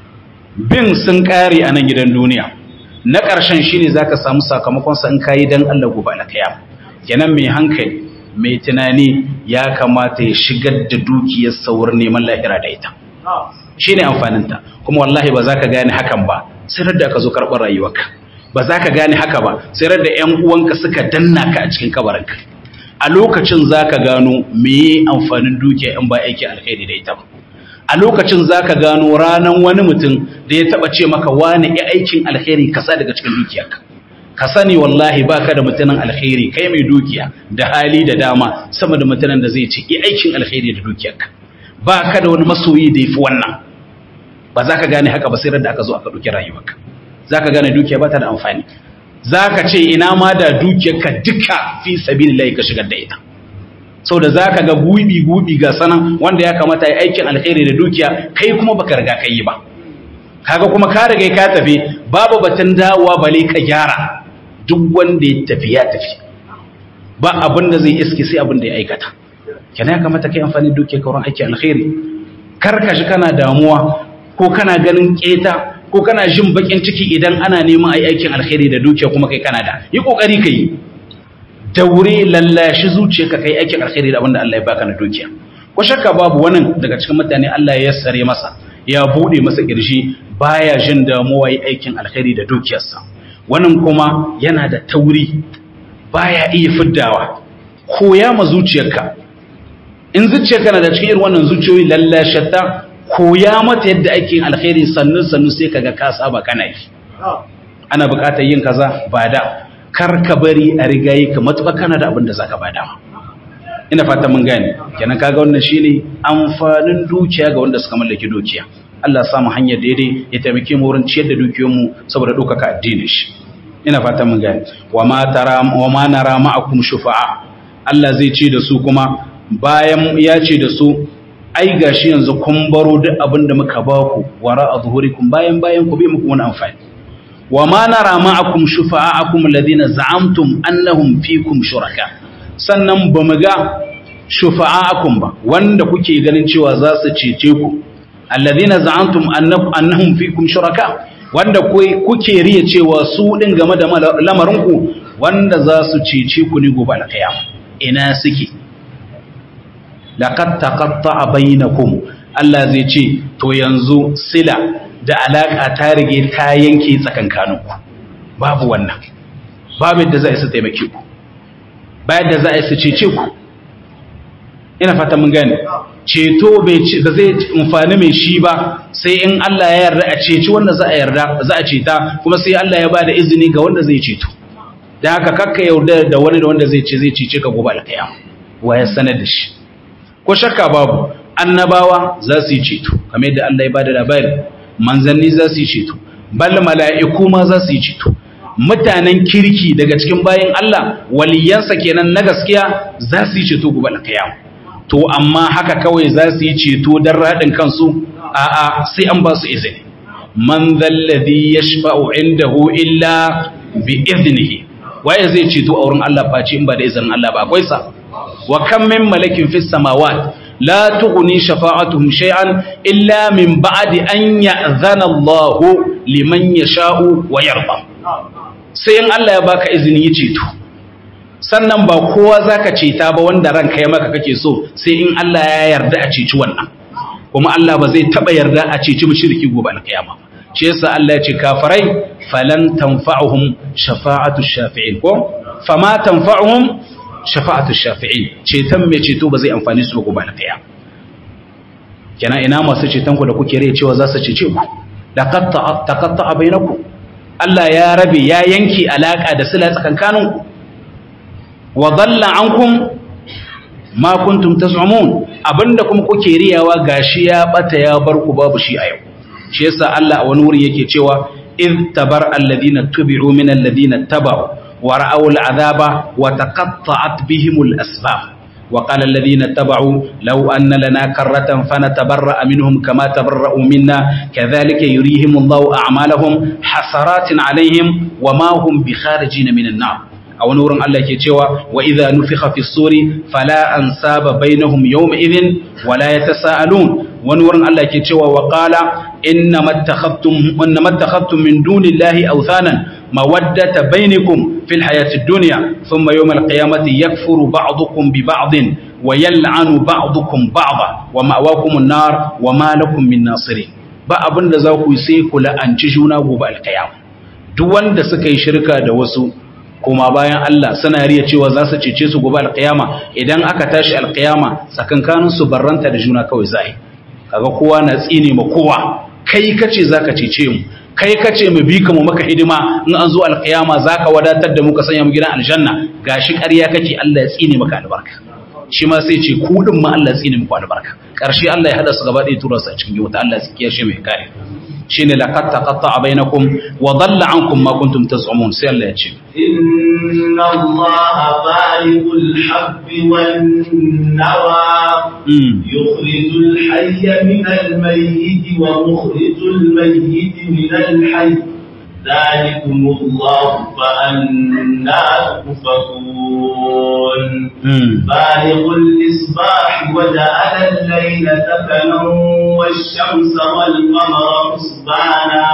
bin sun kare a nan gidan duniya na ƙarshen shine zaka samu sakamakon sa in kayi dan Allah gobe alkiyama kenan mai hankali mai tunani ya kamata ya shigar da dukiyar saurin neman lahira da ita shine amfanin ta kuma wallahi ba za ka gane hakan ba sai da ka zo karɓar rayuwarka ba za ka gane haka ba sai da ƴan uwanka suka danna ka a cikin kabarinka a lokacin za ka gano meye amfanin dukiya in ba aiki alkhairi da ita ba a lokacin za ka gano ranar wani mutum da ya taba ce maka wani ya aikin alkhairi kasa daga cikin dukiyarka ka sani wallahi ba ka da mutumin alkhairi kai mai dukiya da hali da dama sama da mutumin da zai ce ya aikin alkhairi da dukiyarka ba ka da wani masoyi da ya fi wannan ba za ka gane haka ba sai da aka zo aka ɗauki rayuwarka za ka gane dukiya ba ta da amfani za ka ce ina ma da dukiyarka duka fi sabilillahi ka shigar da ita sau da za ka ga gubi-gubi ga sanan wanda ya kamata ya aikin alkhairi da dukiya kai kuma baka riga ka yi ba kaga kuma ka riga ka tafi babu batun dawowa bale ka gyara duk wanda ya tafi ya tafi ba abin da zai iske sai abin da ya aikata kenan ya kamata kai amfani da dukiyar ka wurin aikin alkhairi kar ka shi kana damuwa ko kana ganin keta ko kana jin bakin ciki idan ana neman ai aikin alkhairi da dukiya kuma kai kana da yi kokari kai daure lallashi zuciyarka kai aikin alkhairi da abinda Allah ya baka na dukiya ko shakka babu wannan daga cikin mutane Allah ya yassare masa ya bude masa kirji baya jin damuwa yi aikin alkhairi da dukiyarsa wannan kuma yana da tauri baya iya fiddawa koya ma zuciyarka in zuciyarka na da cikin irin wannan zuciyoyi lallashata koya mata yadda ake alkhairi sannu sannu sai kaga ka saba kana yi ana buƙatar yin kaza ba da kar ka bari a rigayi ka matuƙa kana da abin da zaka bada ina fata mun gane kenan kaga wannan shine amfanin dukiya ga wanda suka mallaki dukiya Allah ya samu hanyar daidai ya taimake mu wurin ciyar da dukiyoyinmu saboda ɗaukaka addinin shi ina fata mun gane wa ma tara wa ma nara ma'akum shufa'a Allah zai ce da su kuma bayan ya ce da su ai gashi yanzu kun baro duk abin da muka ba ku wara a zuhurikum bayan bayan ku bai muku wani amfani wa ma nara ma'akum shufa'akum alladhina za'amtum annahum fikum shuraka sannan ba mu ga shufa'akum ba wanda kuke ganin cewa za su cece ku alladhina za'amtum annahum fikum shuraka wanda kuke riya cewa su din game da lamarin ku wanda za su cece ku ne gobe alkiyama ina suke laqad taqatta'a bainakum Allah zai ce to yanzu sila da alaka ta rige ta yanke tsakankaninku babu wannan babu yadda za a su taimake ku ba yadda za a su cece ku ina fata mun gane ceto bai da zai amfani mai shi ba sai in Allah ya yarda a ceci wanda za a yarda za a ceta kuma sai Allah ya bada izini ga wanda zai ceto dan haka kakka yarda da wani da wanda zai ce zai cece ka gobe alkiyama wa ya sanar da shi ko shakka babu annabawa za su yi ceto kamar yadda Allah ya bada labari manzanni za su yi ceto bal mala'iku ma za su yi ceto mutanen kirki daga cikin bayan Allah waliyansa kenan na gaskiya za su yi ceto gobe alkiyama to amma haka kawai za su yi ceto don raɗin kansu a'a sai an ba su izini man zalladhi yashfa'u indahu illa bi iznihi waye zai ceto a wurin Allah face in ba da izinin Allah ba akwai sa wa kam min malakin fis samawat la tughni shafa'atuhum shay'an illa min ba'di an ya'zana Allah liman yasha'u wa yarda sai in Allah ya baka izini ya ceto sannan ba kowa zaka ceta ba wanda ranka ya maka kake so sai in Allah ya yarda a ceci wannan kuma Allah ba zai taba yarda a ceci mushriki gobe alkiyama shi yasa Allah ya ce kafirai falan tanfa'uhum shafa'atu shafi'in ko fama tanfa'uhum shafa'atu shafi'in ceton mai ceto ba zai amfani su gobe alkiyama kenan ina masu ceton ku da kuke rai cewa za su cece ku da qatta taqatta bainakum Allah ya rabe ya yanke alaka da sila tsakankaninku wa dhalla ankum ma kuntum tas'umun abinda kuma kuke riyawa gashi ya bata ya bar ku babu shi a yau shi yasa Allah a wani wuri yake cewa id tabar alladhina tubi'u min alladhina tabau wa ra'aw al'adaba wa taqatta'at bihim al-asbab وقال الذين اتبعوا لو أن لنا كرة فنتبرأ منهم كما تبرأوا منا كذلك يريهم الله أعمالهم حسرات عليهم وما هم بخارجين من النار أو نور الله كتوى وإذا نفخ في الصور فلا أنساب بينهم يومئذ ولا يتساءلون ونور الله كتوى وقال إنما اتخذتم, إنما اتخذتم من دون الله أوثانا مودة بينكم في الحياة الدنيا ثم يوم القيامة يكفر بعضكم ببعض ويلعن بعضكم بعضا ومأواكم النار وما لكم من ناصرين ba abin da za ku yi sai ku la'anci juna gobe alkiyama duk wanda suka yi shirka da wasu kuma bayan Allah suna riya cewa za su cece su gobe alkiyama idan aka tashi alkiyama tsakankanin su barranta da juna kawai zai kaga kowa na tsine ma kowa kai kace zaka cece mu kai kace mu bi ka mu maka hidima in an zo alkiyama zaka wadatar da mu ka sanya mu gidan aljanna gashi ƙarya kake Allah ya tsine maka albarka shi ma sai ce ku din ma Allah ya tsine muku albarka karshe Allah ya hada su gaba ɗaya tura su a cikin wuta Allah ya kiyashe mai kare shine laqad taqatta'a bainakum wa dhalla ankum ma kuntum taz'umun sai Allah ya ce inna allaha fa'iqul habbi wan nawa yukhrijul hayya min al mayyit wa mukhrijul mayyit min al hayy ذلكم الله فأنا تؤفكون بالغ الإصباح وجعل الليل سكنا والشمس والقمر حسبانا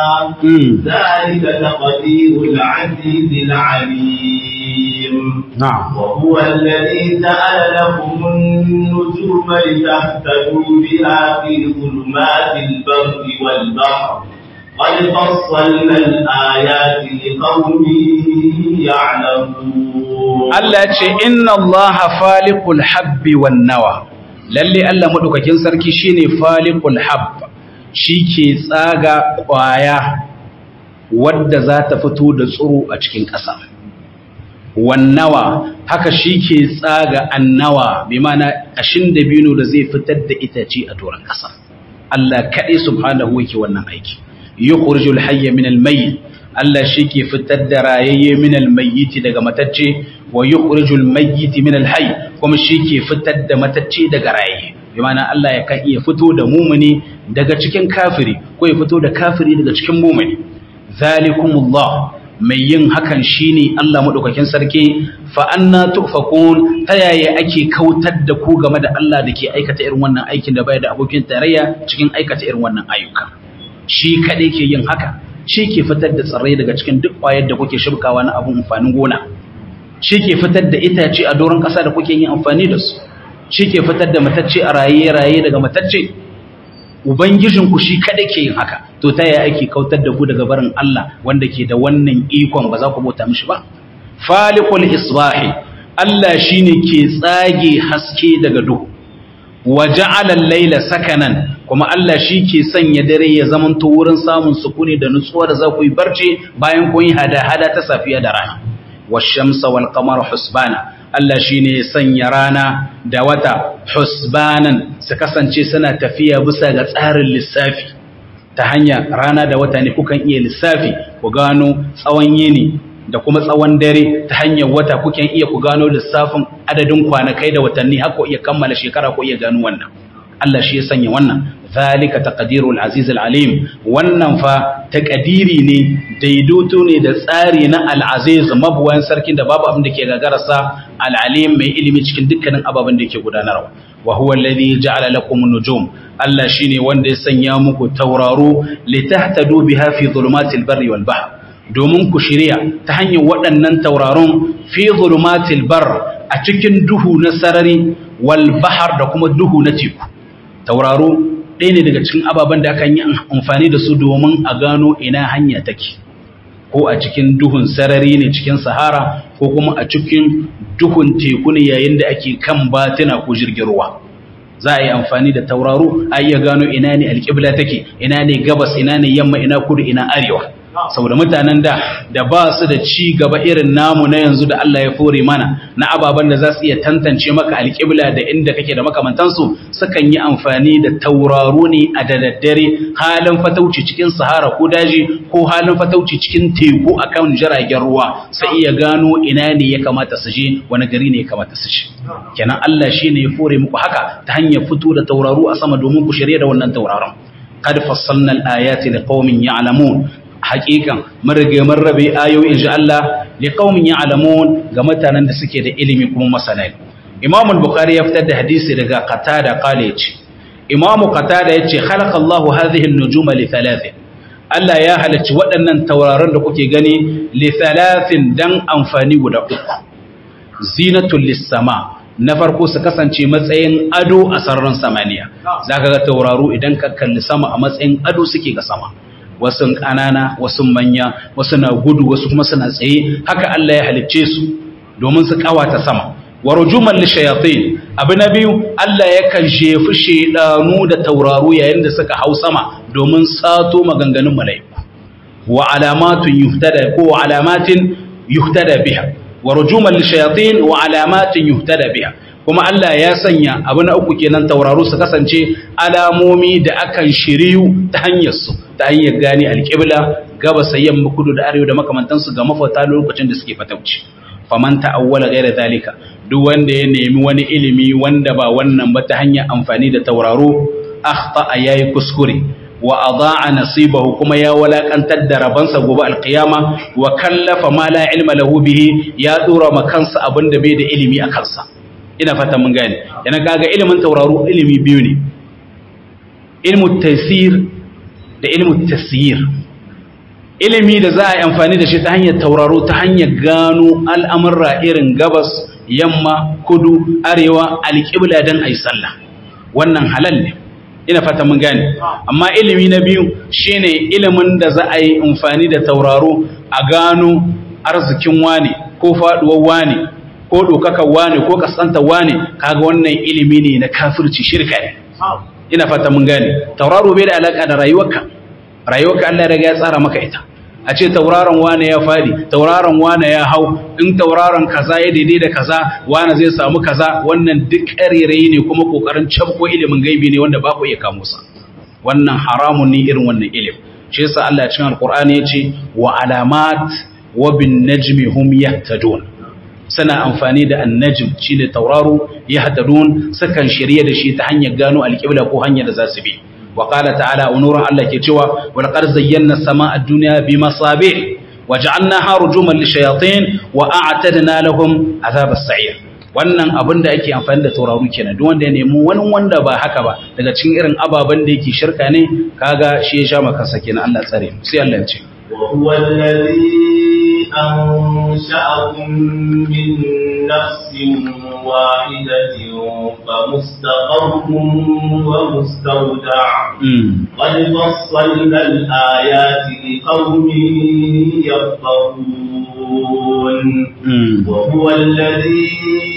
ذلك تقدير العزيز العليم نعم وهو الذي جعل لكم النجوم لتهتدوا بها في ظلمات البر والبحر قد فصلنا الآيات لقوم يعلمون Allah ce inna Allah faliqul habbi wan nawa lalle Allah madaukakin sarki shine faliqul habb ke tsaga kwaya wadda za ta fito da tsiro a cikin ƙasa wan nawa haka ke tsaga annawa bi mana ashin dabino da zai fitar da itace a doron ƙasa Allah kaɗai subhanahu yake wannan aiki yukhrijul hayya min al-mayyit Allah shi ke fitar da rayayye min al-mayyit daga matacce wa yukhrijul mayyit min al-hayy kuma shi ke fitar da matacce daga rayayye bi ma'ana Allah ya kan iya fito da mumuni daga cikin kafiri ko ya fito da kafiri daga cikin mumuni zalikumullah mai yin hakan shine Allah madaukakin sarki fa anna tufakun ta yaya ake kautar da ku game da Allah da ke aikata irin wannan aikin da bai da abokin tarayya cikin aikata irin wannan ayyuka shi kaɗai ke yin haka shi ke fitar da tsirrai daga cikin duk ƙwayar da kuke shibkawa na abun amfanin gona shi ke fitar da itace a doron ƙasa da kuke yin amfani da su shi ke fitar da matacce a raye-raye daga matacce ubangijinku shi kaɗai ke yin haka to ta yaya ake kautar da ku daga barin Allah wanda ke da wannan ikon ba za ku bauta mishi ba falikul isbahi Allah shine ke tsage haske daga duhu wa ja'ala al-laila sakanan kuma Allah shi ke sanya dare ya zamanto wurin samun sukuni da nutsuwa da za ku yi barci bayan kun yi hada-hada ta safiya da rana wash-shamsa wal-qamara husbana Allah shi ne sanya rana da wata husbanan su kasance suna tafiya bisa ga tsarin lissafi ta hanya rana da wata ne kukan iya lissafi ku gano tsawon yini da kuma tsawon dare ta hanyar wata kukan iya ku gano lissafin adadin kwanakai da watanni har ku iya kammala shekara ku iya gano wannan Allah shi ya sanya wannan zalika taqdirul aziz alim wannan fa taqdiri ne daidaito ne da tsari na al-aziz mabuwan sarkin da babu abin da ke gagararsa al-alim mai ilimi cikin dukkanin ababen da ke gudanarwa wa huwa alladhi ja'ala lakum an-nujum Allah shine wanda ya sanya muku tauraro litahtadu biha fi dhulumatil barri wal bahr domin ku shirya ta hanyar waɗannan tauraron fi zulumatil bar a cikin duhu na sarari wal bahar da kuma duhu na teku tauraro ɗaya ne daga cikin ababen da aka yi amfani da su domin a gano ina hanya take ko a cikin duhun sarari ne cikin sahara ko kuma a cikin duhun teku ne yayin da ake kan batina ko jirgin ruwa za a yi amfani da tauraro a iya gano ina ne alƙibla take ina ne gabas ina ne yamma ina kudu ina arewa saboda mutanen da da ba su da ci gaba irin namu na yanzu da Allah ya fore mana na ababen da za su iya tantance maka alƙibla da inda kake da makamantansu sukan yi amfani da tauraro ne a da daddare halin fatauci cikin sahara ko daji ko halin fatauci cikin teku akan jiragen ruwa sai iya gano ina ne ya kamata su je wani gari ne ya kamata su je kenan Allah shine ya fore muku haka ta hanyar fito da tauraro a sama domin ku shirye da wannan tauraron qad fassalna al-ayati liqaumin ya'lamun hakikan marige marrabe ayoyi inji Allah li qaumin ya'lamun ga mutanen da suke da ilimi kuma masana Imam al-Bukhari ya fitar da hadisi daga Qatada qala yace Imam Qatada yace khalaqa Allahu hadhihi an-nujuma li thalathin Allah ya halacci waɗannan tauraron da kuke gani li thalathin dan amfani guda uku zinatul lis-sama na farko su kasance matsayin ado a sararin samaniya zaka ga tauraro idan ka kalli sama a matsayin ado suke ga sama wasu ƙanana wasu manya wasu na gudu wasu kuma suna tsaye haka Allah ya halicce su domin su kawata sama wa rujuman li shayatin abu na biyu Allah yakan jefi shedanu da tauraro yayin da suka hau sama domin sato maganganun malaiku wa alamatun yuhtada ko alamatin yuhtada biha wa rujuman li shayatin wa alamatin yuhtada biha kuma Allah ya sanya abu na uku kenan tauraro su kasance alamomi da akan shiriyu ta hanyar su ta hanyar gane alƙibla gabas yamma kudu da arewa da makamantansu ga mafata lokacin da suke fatauci faman ta'awwala ghayra zalika duk wanda ya nemi wani ilimi wanda ba wannan ba ta hanyar amfani da tauraro akhta yayi kuskure wa adaa nasibahu kuma ya walakantar da rabansa gobe alqiyama wa kallafa ma la ilma lahu bihi ya dora ma kansa abinda bai da ilimi a kansa ina fata mun gane yana kaga ilimin tauraro ilimi biyu ne ilmu taysir da ilmu tasyir ilimi da za a yi amfani da shi ta hanyar tauraro ta hanyar gano al'amurra irin gabas yamma kudu arewa alƙibla don a yi sallah wannan halal ne ina fata mun gane amma ilimi na biyu shine ilimin da za a yi amfani da tauraro a gano arzikin wane ko faduwar wane ko dokakar wane ko kasantar wane kaga wannan ilimi ne na kafirci shirka ne ina fata mun gane tauraro bai da alaka da rayuwarka rayuwarka Allah ya ya tsara maka ita a ce tauraron wane ya fadi tauraron wane ya hau in tauraron kaza ya daidai da kaza wane zai samu kaza wannan duk ƙarerayi ne kuma kokarin cabko ilimin gaibi ne wanda ba ku iya kamo sa wannan haramun ne irin wannan ilim shi yasa Allah cikin alqur'ani yace wa alamat wa bin najmi hum yahtadun sana amfani da annajm shine tauraro yahtadun sukan shirye da shi ta hanyar gano alqibla ko hanyar da za su bi وقال تعالى ونور الله كتوى ولقد زينا السماء الدنيا بمصابيح وجعلناها رجوما للشياطين وأعتدنا لهم عذاب السعير wannan abin da ake amfani da tauraru kenan duk wanda ya nemi wani wanda ba haka ba daga cikin irin ababen da yake shirka ne kaga shi ya sha maka sake na Allah tsare sai Allah ya ce وهو الذي أنشأكم من نفس واحدة فمستقر ومستودع قد فصلنا الآيات لقوم يفقهون وهو الذي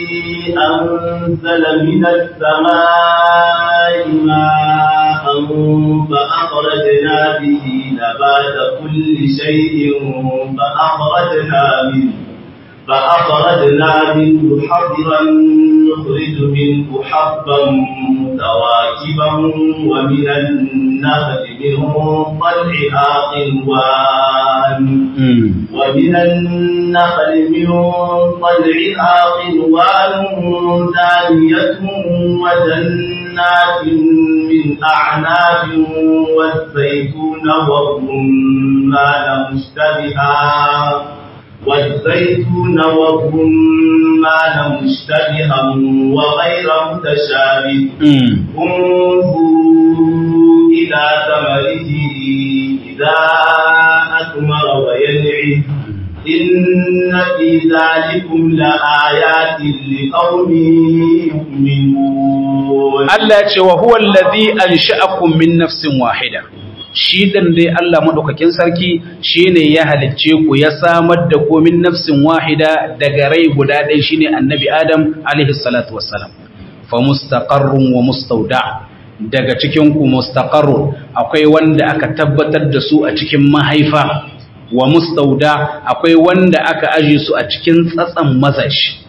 أنزل من السماء ماء فأخرجنا به نبات كل شيء فأخرجنا منه فأخرجنا منه حضرا نخرج منه حبا متواكبا ومن النخل من طلعها قنوان ومن النخل من طلعها قنوان دانية وجنات من أعناب والزيتون والرمان مشتبها والزيتون والرمان مشتبها وغير متشابه انظروا إلى ثمره إذا أثمر وينعه إن في ذلكم لآيات لقوم يؤمنون الله وهو الذي أنشأكم من نفس واحدة shi dan dai Allah madaukakin sarki shine ya halicce ku ya samar da ku min nafsin wahida daga rai guda ɗaya shine annabi Adam alaihi salatu wassalam fa mustaqarrun wa mustawda daga cikin ku mustaqarrun akwai wanda aka tabbatar da su a cikin mahaifa wa mustauda akwai wanda aka aje su a cikin tsatsan mazashi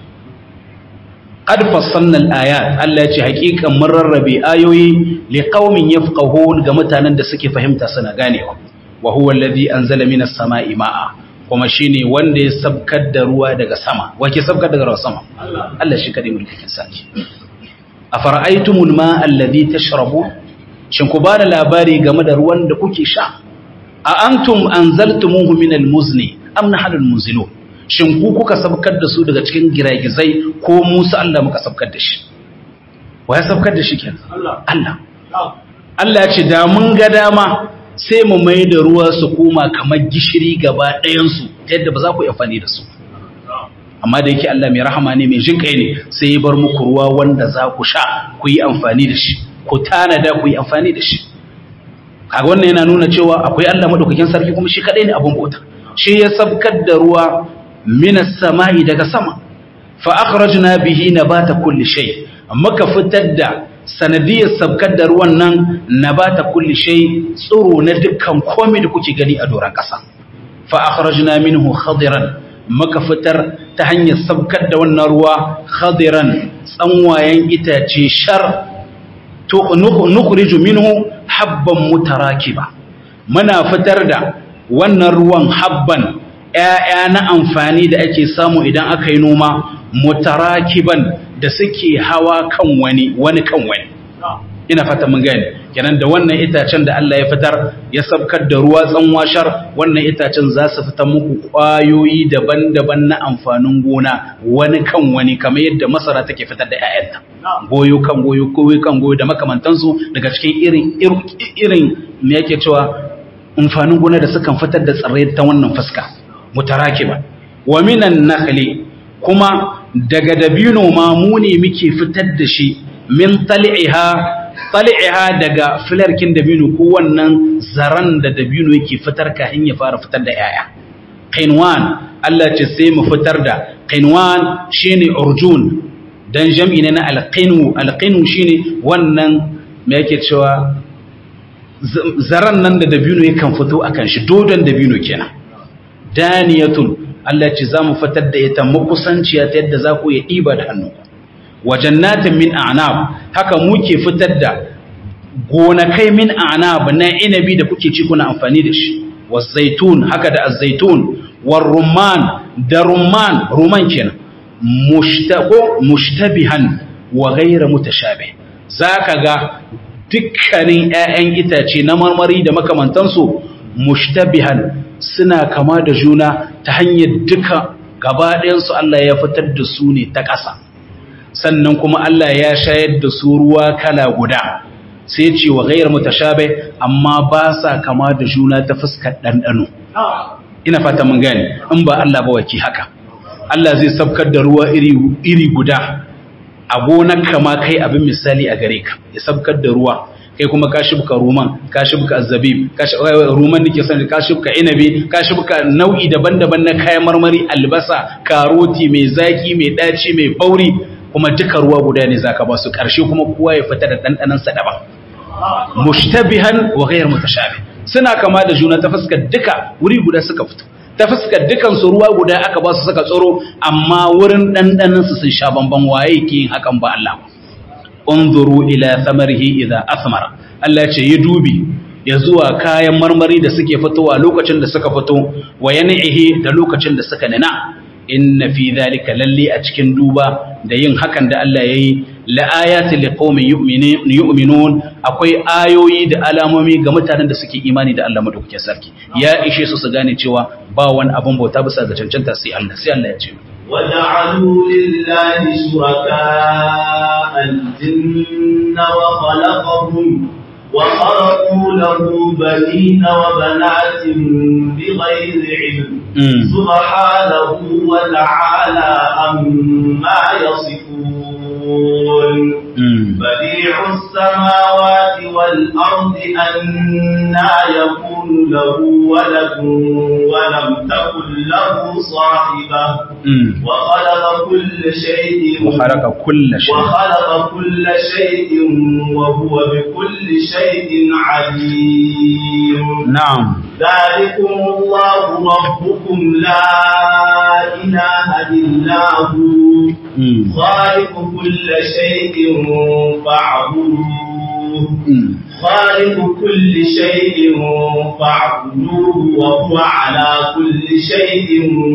qad fassalna al-ayat Allah ya ce hakikan mun rarrabe ayoyi li qaumin yafqahun ga mutanen da suke fahimta suna ganewa wa huwa alladhi anzala minas sama'i ma'a kuma shine wanda ya sabkar da ruwa daga sama wake sabkar daga ruwa sama Allah shi kadai mulkin saki afara'aytumul ma'a alladhi tashrabun shin ku bada labari game da ruwan da kuke sha a antum anzaltumuhu minal muzni am nahnu munzilun shin ku kuka sabkar da su daga cikin giragizai ko Musa Allah muka sabkar da shi wa ya sabkar da shi kenan Allah Allah ya ce da mun ga dama sai mu mai da ruwa su koma kamar gishiri gaba ɗayan su yadda ba za ku yi amfani da su amma da yake Allah mai rahama ne mai jinkai ne sai ya bar muku ruwa wanda za ku sha ku yi amfani da shi ku tanada ku yi amfani da shi kaga wannan yana nuna cewa akwai Allah madaukakin sarki kuma shi kadai ne abun bauta shi ya sabkar da ruwa minas sama'i daga sama fa akhrajna bihi nabata kulli shay muka fitar da sanadiyar sabkar da ruwan nan nabata kulli shay tsiro na dukkan komai da kuke gani a doran kasa fa akhrajna minhu khadiran muka fitar ta hanyar sabkar da wannan ruwa khadiran tsanwayen itace shar nukhriju minhu habban mutarakiba muna fitar da wannan ruwan habban ƴaƴa na amfani da ake samu idan aka yi noma mutarakiban da suke hawa kan wani wani kan wani ina fata mun gane kenan da wannan itacen da Allah ya fitar ya sabkar da ruwa tsanwashar wannan itacen za su fitar muku ƙwayoyi daban-daban na amfanin gona wani kan wani kamar yadda masara take fitar da 'ya'yanta goyo kan goyo goyo kan goyo da makamantansu daga cikin irin irin me yake cewa amfanin gona da sukan fitar da tsirrai ta wannan fuska mutarakiba wa minan nakhli kuma daga dabino ma mu ne muke fitar da shi min tal'iha tal'iha daga filarkin dabino ko wannan zaran da dabino yake fitar kafin ya fara fitar da yaya qinwan Allah ce sai mu fitar da qinwan shine urjun dan jam'i ne na alqinu alqinu shine wannan me yake cewa zaran nan da dabino yakan fito akan shi dodon dabino kenan daniyatun Allah ce za mu fitar da ita makusanciya ta yadda za ku iya ɗiba da hannu wa jannatin min a'nab haka muke fitar da gonakai min a'nab na inabi da kuke ci kuna amfani da shi wa zaitun haka da azzaitun wa rumman da rumman rumman kenan mushtaqo mushtabihan wa ghayra mutashabih zaka ga dukkanin ƴaƴan itace na marmari da makamantansu mushtabihan suna kama da juna ta hanyar duka gabaɗayansu Allah ya fitar da su ne ta ƙasa sannan kuma Allah ya shayar da su ruwa kala guda sai ce wa gairar mutashabe amma ba sa kama da juna ta fuskar ɗanɗano ina fata mun gane in ba Allah ba waki haka Allah zai sabkar da ruwa iri, iri guda a gonar kama kai abin misali a gare ka ya sabkar da ruwa kai kuma ka shibka ruman ka shibka azzabib ka ruman nake sani ka shibka inabi ka shibka nau'i daban-daban na kayan marmari albasa karoti mai zaki mai daci mai bauri kuma duka ruwa guda ne zaka ba su karshe kuma kowa ya fita da dandanan sa daban mushtabihan wa ghayr mutashabih suna kama da juna ta fuskar duka wuri guda suka fito ta fuskar dukan su ruwa guda aka ba su suka tsoro amma wurin dandanan su sun sha bamban waye ke yin hakan ba Allah ba unzuru ila samarihi idza asmara Allah ce yi dubi ya zuwa kayan marmari da suke fitowa lokacin da suka fito wa yan'ihi da lokacin da suka nina inna fi dhalika lalli a cikin duba da yin hakan da Allah yayi la ayati liqaumin yu'minun akwai ayoyi da alamomi ga mutanen da suke imani da Allah madaukakin sarki ya ishe su su gane cewa ba wani abun bauta bisa ga cancanta sai Allah sai Allah ya ce وجعلوا لله شركاء الجن وخلقهم وخرقوا له بنين وبنات بغير علم سبحانه وتعالى عما يصفون بديع السماوات والأرض أنا يكون له ولد ولم تكن له صاحبة وخلق كل شيء وخلق كل شيء وخلق كل شيء وهو بكل شيء عليم نعم ذلكم الله ربكم لا إله إلا هو خالق كل شيء فاعبدوه خالق كل شيء فاعبدوه وهو على كل شيء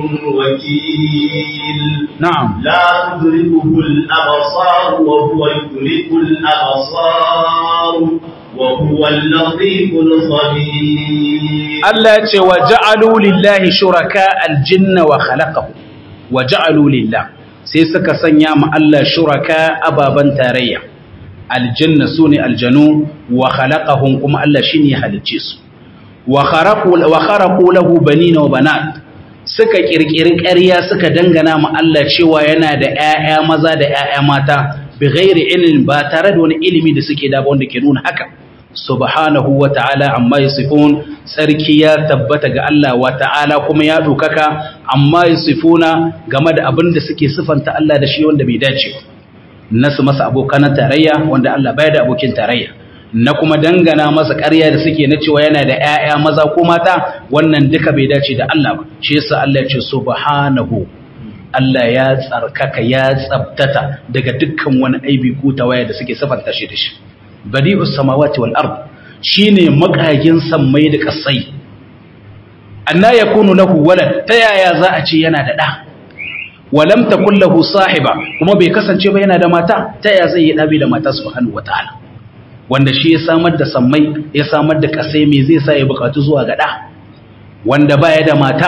وكيل نعم لا تدركه الأبصار وهو يدرك الأبصار وهو اللطيف الخبير Allah ce wa ja'alu lillahi shuraka aljinna wa khalaqahu wa ja'alu lillah sai suka sanya ma Allah shuraka ababan tarayya aljanna sune aljanu wa khalaqahum kuma Allah shine ya halicce su wa kharaqu wa kharaqu lahu banina wa banat suka kirkiri ƙarya suka dangana ma Allah cewa yana da ƴaƴa maza da ƴaƴa mata bi ghairi ilmin ba tare da wani ilimi da suke da wanda ke nuna haka subhanahu wa ta'ala amma yasifun sarki ya tabbata ga Allah wa ta'ala kuma ya dokaka amma yasifuna game da abin da suke sifanta Allah da shi wanda bai dace nasu masa abokan tarayya wanda Allah baya da abokin tarayya na kuma dangana masa ƙarya da suke na cewa yana da ƴaƴa maza ko mata wannan duka bai dace da Allah ba shi yasa Allah ya ce subhanahu Allah ya tsarkaka ya tsabtata daga dukkan wani aibi ko tawaya da suke sifanta shi da shi badi'us samawati wal ard shine makagin sammai da kasai anna yakunu lahu walad ta yaya za a ce yana da da walam takul lahu sahiba kuma bai kasance ba yana da mata ta yaya zai yi dabi da mata subhanahu wataala wanda shi ya samar da sammai ya samar da kasai me zai sa ya bukatu zuwa ga da wanda baya da mata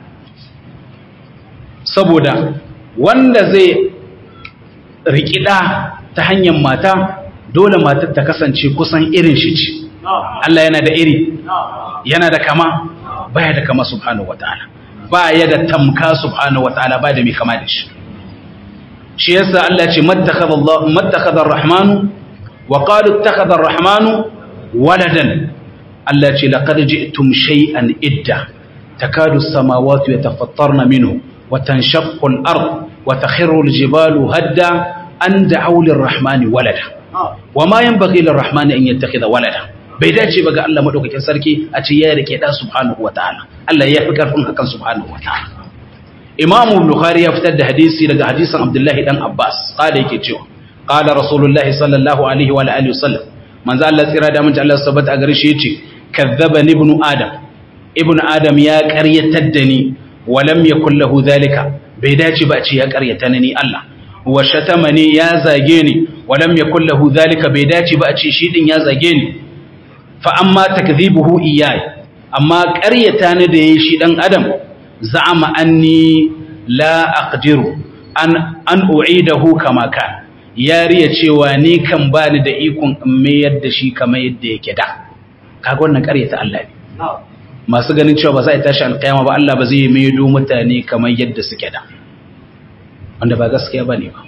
saboda wanda zai rikida ta hanyar mata dole matar ta kasance kusan irin shi ce Allah yana da iri yana da kama baya da kama subhanahu wataala baya da tamka subhanahu wataala baya da mai kama da shi shi yasa Allah ce mattakhadha Allah mattakhadha ar-rahmanu wa qalu ittakhadha ar-rahmanu waladan Allah ce laqad ji'tum shay'an idda takadu as-samawati yatafattarna minhu wa tanshaqqu al-ard wa takhiru al-jibalu hadda an da'u lir-rahmani walada wa ma yanbaghi lir-rahmani an yattakhidha walada bai dace ba ga Allah madaukakin sarki a ce ya rike da subhanahu wataala Allah ya fi karfin hakan subhanahu wataala Imam Bukhari ya fitar da hadisi daga hadisin Abdullahi dan Abbas kada yake cewa qala Rasulullahi sallallahu alaihi wa alihi wasallam manzo Allah tsira da mun Allah sabata a gare shi yace kazzabani ibnu adam ibnu adam ya qaryatar da ni wa lam yakul lahu zalika bai dace ba a ce ya qaryata ni Allah wa shatamani ya zage ni wa lam yakul lahu zalika bai dace ba a ce shi din ya zage ni fa amma takdhibuhu iyai amma ƙaryata ni da yayi shi dan adam za'ama anni la aqdiru an an u'idahu kama kan yariya cewa ni kan bani da ikon in mayar da shi kamar yadda yake da kaga wannan ƙaryata Allah ne masu ganin cewa ba za a tashi alƙiyama ba Allah ba zai maido mutane kamar yadda suke da wanda ba gaskiya bane ba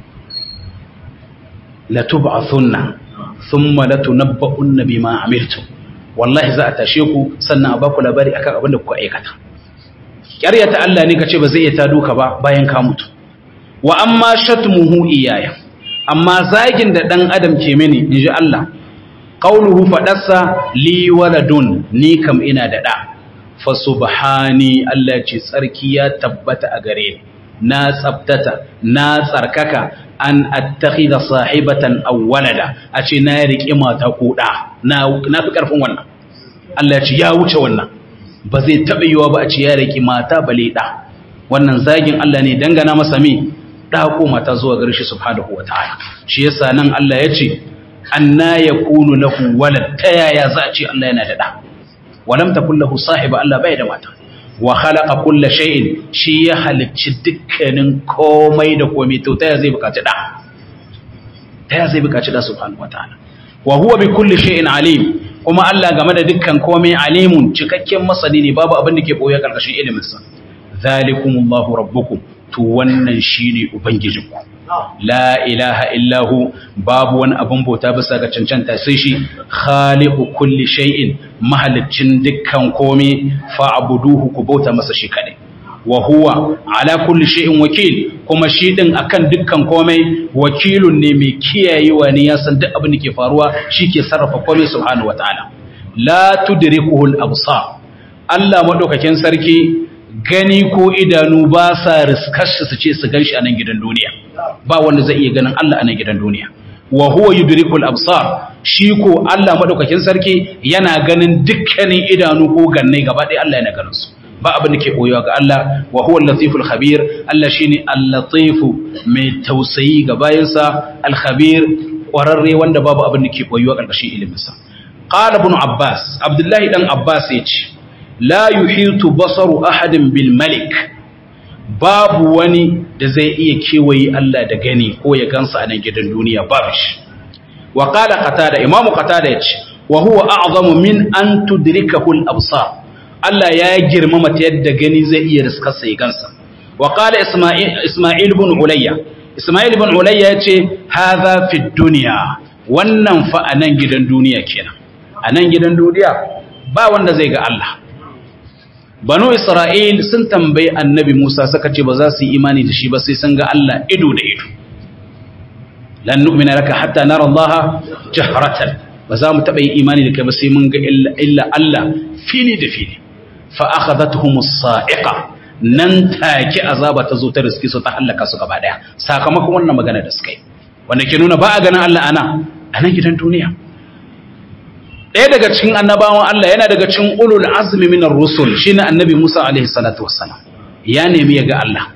la tub'athunna thumma latunabba'unna bima amiltum wallahi za a tashe ku sannan a baku labari akan abin da kuka aikata ƙaryata Allah ne kace ba zai iya ta duka ba bayan ka mutu wa amma shatmuhu iyaya amma zagin da dan adam ke mini inji Allah qauluhu fadarsa li waladun ni kam ina da da fa subhani Allah ce tsarki ya tabbata a gare ni na tsabtata na tsarkaka an attakhidha sahibatan aw walada a ce na riƙe mata ko da na na fi karfin wannan Allah ya ce ya wuce wannan ba zai taɓa yiwa ba a ce ya riƙe mata bale da wannan zagin Allah ne dangana masa mi da ko mata zuwa gare shi subhanahu wataala shi yasa nan Allah ya ce anna yakunu lahu walad ta yaya za a ce Allah yana da da walam takul lahu sahiba Allah bai da mata wa khalaqa kulla shay'in shi ya halicci dukkanin komai da komai to ta zai bukaci da ta zai bukaci da subhanahu wataala wa huwa bi kulli shay'in alim kuma Allah game da dukkan komai alimun cikakken masani ne babu abin da ke boye karkashin ilimin sa zalikumullahu rabbukum to wannan shine ubangijinku la ilaha illahu babu wani abin bauta bisa ga cancanta sai shi khaliqu kulli shay'in mahalicin dukkan komai fa'buduhu ku bauta masa shi kadai wa huwa ala kulli shay'in wakil kuma shi din akan dukkan komai wakilun ne mai kiyayewa ne ya san duk abin da ke faruwa shi ke sarrafa komai subhanahu wataala la tudrikuhu al-absar Allah madaukakin sarki gani ko idanu ba sa riskar shi su ce su ganshi a nan gidan duniya ba wanda zai iya ganin Allah a nan gidan duniya wa huwa yudrikul absar shi ko Allah madaukakin sarki yana ganin dukkanin idanu ko ganne gaba ɗaya Allah yana ganin su ba abin da ke koyewa ga Allah wa huwa al-latiful khabir Allah shine al-latif mai tausayi ga bayansa al-khabir kwararre wanda babu abin da ke koyewa karkashin ilimin sa qala ibn abbas abdullahi dan abbas yace la yuhitu basaru ahadin bil malik babu wani da zai iya kewaye Allah da gani ko ya gansa a nan gidan duniya babu shi wa qala qatada imamu qatada yace wa huwa a'zamu min an tudrikahu al absar Allah ya girmama ta yadda gani zai iya riskarsa ya gansa wa qala isma'il isma'il ibn ulayya isma'il ibn ulayya yace hadha fi dunya wannan fa a nan gidan duniya kenan a nan gidan duniya ba wanda zai ga Allah banu isra'il sun tambayi annabi musa suka ce ba za su yi imani da shi ba sai sun ga Allah ido da ido lan nu'mina laka hatta nara Allah jahratan ba za mu taba yi imani da kai ba sai mun ga illa Allah fili da fili fa akhadathum as-sa'iqa nan take azaba ta zo ta riski su ta halaka su gaba daya sakamakon wannan magana da suka yi wanda ke nuna ba a ganin Allah ana a nan gidan duniya ɗaya daga cikin annabawan Allah yana daga cikin ulul azmi minar rusul shine annabi Musa alaihi salatu wassalam ya nemi ya ga Allah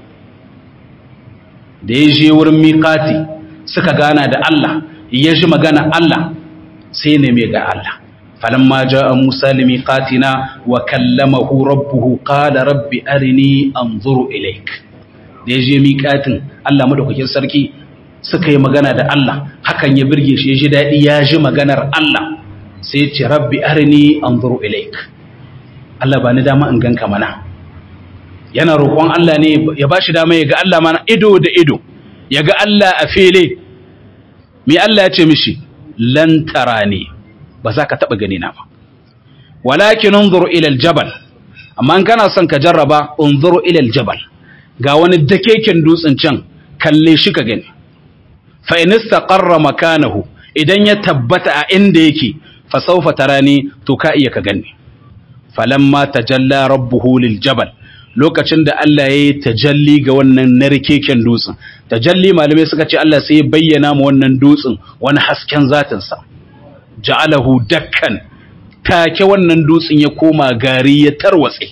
da ya je wurin miqati suka gana da Allah ya ji magana Allah sai ne mai ga Allah falamma jaa Musa limiqatina wa kallamahu rabbuhu qala rabbi arini anzuru ilaik da yaje miqatin Allah madaukakin sarki suka yi magana da Allah hakan ya birge shi ya ji dadi ya ji maganar Allah sai ya ce rabbi arini anzuru ilaik Allah ba ni dama in ganka mana yana roƙon Allah ne ya ba shi dama ya ga Allah mana ido da ido ya ga Allah a fele me Allah ya ce mishi lan tarani ba za ka taɓa gani na ba walakin unzur ila aljabal amma in kana son ka jarraba unzur ila aljabal ga wani dakeken dutsen can kalle shi ka gani fa in istaqarra makanahu idan ya tabbata a inda yake fa sawfa tarani to ka iya ka gani falamma tajalla rabbuhu liljabal lokacin da Allah ya yi tajalli ga wannan narkeken dutsen tajalli malamai suka ce Allah sai ya bayyana mu wannan dutsen wani hasken zatinsa ja'alahu dakkan take wannan dutsen ya koma gari ya tarwatse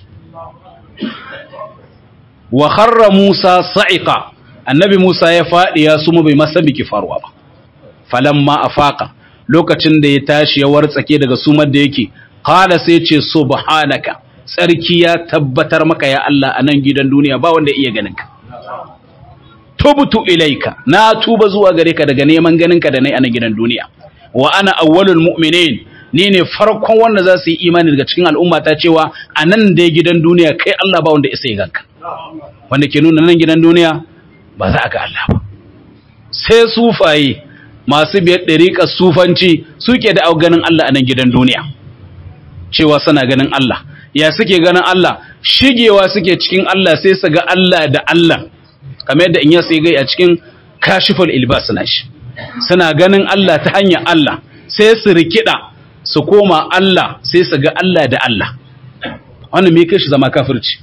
wa kharra Musa sa'iqa annabi Musa ya fadi ya suma bai masa biki faruwa ba falamma afaqa lokacin da ya tashi ya wartsake daga sumar da yake qala sai ce subhanaka tsarki ya tabbatar maka ya Allah a nan gidan duniya ba wanda iya ganinka. Tubutu ilaika, na tuba zuwa gare ka daga neman ganinka da nai a nan gidan duniya. Wa ana awwalul mu'minin ni ne farkon wanda za su yi imani daga cikin al'umma ta cewa a nan dai gidan duniya kai Allah ba wanda isa ya ganka. Wanda ke nuna nan gidan duniya ba za a ga Allah ba. Sai sufaye masu biyar ɗariƙar sufanci suke da ganin Allah a nan gidan duniya. Cewa suna ganin Allah. ya suke ganin Allah shigewa suke cikin Allah sai su ga Allah da Allah kamar yadda in ya sai gai a cikin kashiful ilbas na shi suna ganin Allah ta hanyar Allah sai su rikida su koma Allah sai su ga Allah da Allah wannan me kai shi zama kafirci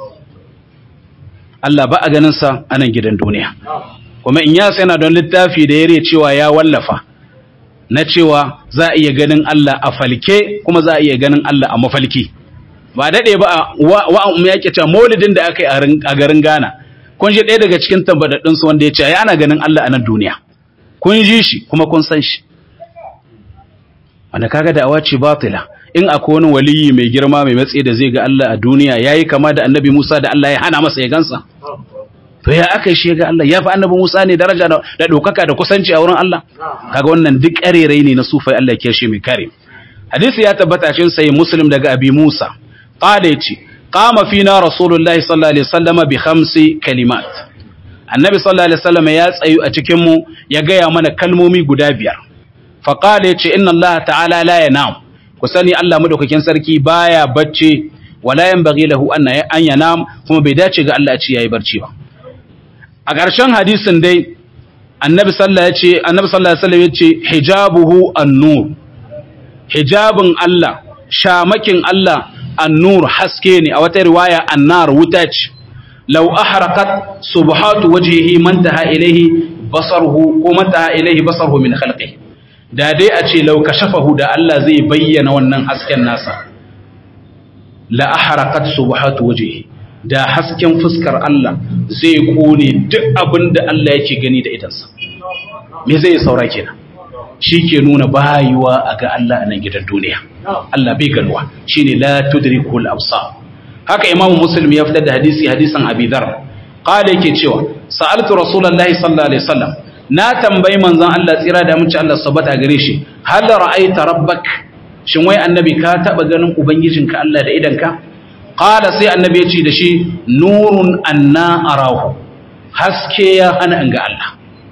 Allah ba a ganin sa a nan gidan duniya kuma in ya sai yana don littafi da yare cewa ya wallafa na cewa za a iya ganin Allah a falke kuma za a iya ganin Allah a mafalki ba daɗe ba wa'an ya ke cewa maulidin da aka yi a garin Ghana kun ji ɗaya daga cikin tambadaɗinsu wanda ya ce ya ana ganin Allah a nan duniya kun ji shi kuma kun san shi wanda kaga da awace batila in akwai wani waliyi mai girma mai matsayi da zai ga Allah a duniya yayi kama da annabi Musa da Allah ya hana masa ya gansa to ya aka shi ga Allah ya fi annabi Musa ne daraja da ɗaukaka da kusanci a wurin Allah kaga wannan duk ƙarerai ne na sufai Allah ya shi mai kare hadisi ya tabbata cikin sahih muslim daga abi Musa قال يتي قام فينا رسول الله صلى الله عليه وسلم بخمس كلمات النبي صلى الله عليه وسلم يا تsayu a cikin mu ya gaya mana kalmomi guda biyar fa qala yace inna Allah ta'ala la yanam ku sani Allah madaukakin sarki baya bacci wala yanbaghi lahu an an yanam kuma bai dace ga Allah a ce yayi barci ba a ƙarshen hadisin dai annabi sallallahu yace annabi sallallahu alaihi wasallam yace hijabuhu an-nur hijabin Allah shamakin Allah annur haske ne a wata riwaya annar wuta ce law ahraqat subhatu wajhihi man taha ilayhi basaruhu ko man taha ilayhi basaruhu min khalqihi da dai a ce law kashafahu da Allah zai bayyana wannan hasken nasa la ahraqat subhatu wajhihi da hasken fuskar Allah zai kone duk abin da Allah yake gani da idansa me zai saura kenan shi ke nuna bayuwa a ga Allah a nan gidan duniya Allah bai ganuwa shine la tudrikul absar haka imamu muslim ya fitar da hadisi hadisan abi dhar qala yake cewa sa'altu rasulullahi sallallahu alaihi wasallam na tambayi manzon Allah tsira da mace Allah sabata gare shi hal ra'aita rabbak shin wai annabi ka taba ganin ubangijinka Allah da idanka qala sai annabi ya ce da shi nurun anna arahu haske ya hana in ga Allah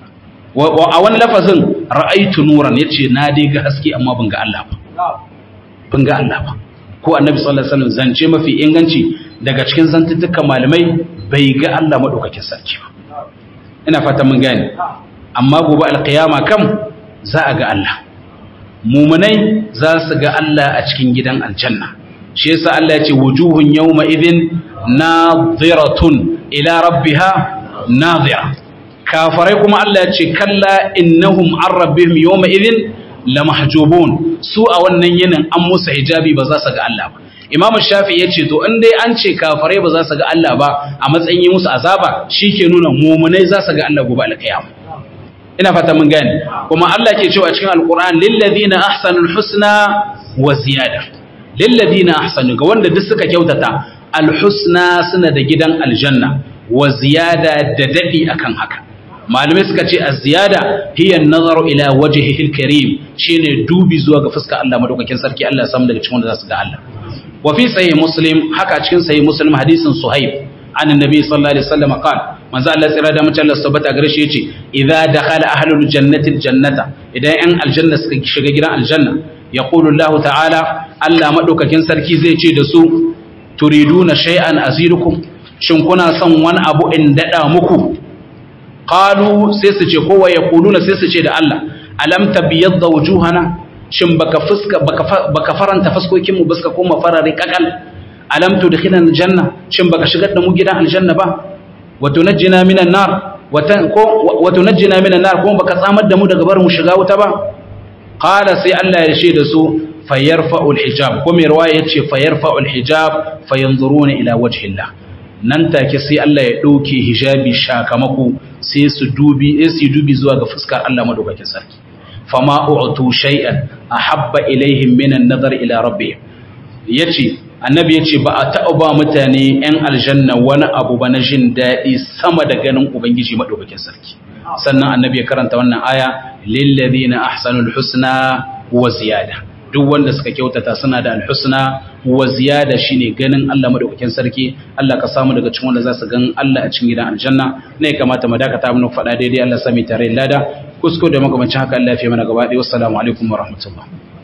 a wani lafazin ra'aitu nuran yace na dai ga haske amma ban ga Allah ba ban ga Allah ba ko annabi sallallahu alaihi wasallam zance mafi inganci daga cikin zantuttukan malamai bai ga Allah madaukakin sarki ba ina fata mun gane amma gobe alqiyama kam za a ga Allah mumunai za su ga Allah a cikin gidan aljanna shi yasa Allah ya ce wujuhun yawma idhin nadhiratun ila rabbiha nadhira kafarai kuma Allah ya ce kalla innahum an rabbihim yawma idhin lamahjubun su a wannan yinin an musu hijabi ba za su ga Allah ba Imam Shafi ya ce to in dai an ce kafarai ba za su ga Allah ba a matsayin yi musu azaba shike nuna mumunai za su ga Allah gobe alkiyama ina fata mun gane kuma Allah ke cewa cikin alquran lil ladina ahsanul husna wa ziyada lil ladina ahsanu ga wanda duk suka kyautata alhusna suna da gidan aljanna wa ziyada da dadi akan haka malamai suka ce az-ziyada hiya an-nazaru ila wajhihi al-karim shine dubi zuwa ga fuskar Allah madaukakin sarki Allah ya samu daga cikin wanda za su ga Allah wa fi sahih muslim haka cikin sahih muslim hadisin suhaib an annabi sallallahu alaihi wasallam qala manzo Allah tsira da mutum Allah subhanahu gare shi yace idza dakhala ahlul jannati al-jannata idan yan aljanna suka shiga gidan aljanna yaqulu Allah ta'ala Allah madaukakin sarki zai ce da su turiduna shay'an azidukum shin kuna son wani abu in dada muku qalu sai su ce kowa ya kuluna sai su ce da Allah alam tabyadda wujuhana shin baka fuska baka baka faranta fuskokin mu baska koma farare kakal alam tudkhilana aljanna shin baka shigar da mu gidan aljanna ba wa tunajjina minan nar wa ko wa tunajjina minan nar kuma baka tsamar da mu daga barin mu shiga wuta ba qala sai Allah ya ce da su fayarfa'u alhijab ko mai riwaya yace fayarfa'u alhijab fayanzuruna ila wajhi Allah nan take sai Allah ya ɗauke hijabi shakamako sai su dubi sai su dubi zuwa ga fuskar Allah madaukakin sarki fama u'tu shay'an ahabba ilaihim min an-nazar ila rabbihim yace annabi yace ba a taɓa ba mutane yan aljanna wani abu ba na jin daɗi sama da ganin ubangiji madaukakin sarki sannan annabi ya karanta wannan aya lil ladina ahsanul husna wa ziyada duk wanda suka kyautata suna da alhusna wa ziyada shine ganin Allah madaukakin sarki Allah ka samu daga cikin wanda za su gan Allah a cikin gidan aljanna ne kamata mu dakata mu faɗa daidai Allah sami tare lada kusko da makamancin haka Allah ya fi mana gaba ɗaya wassalamu alaikum wa rahmatullah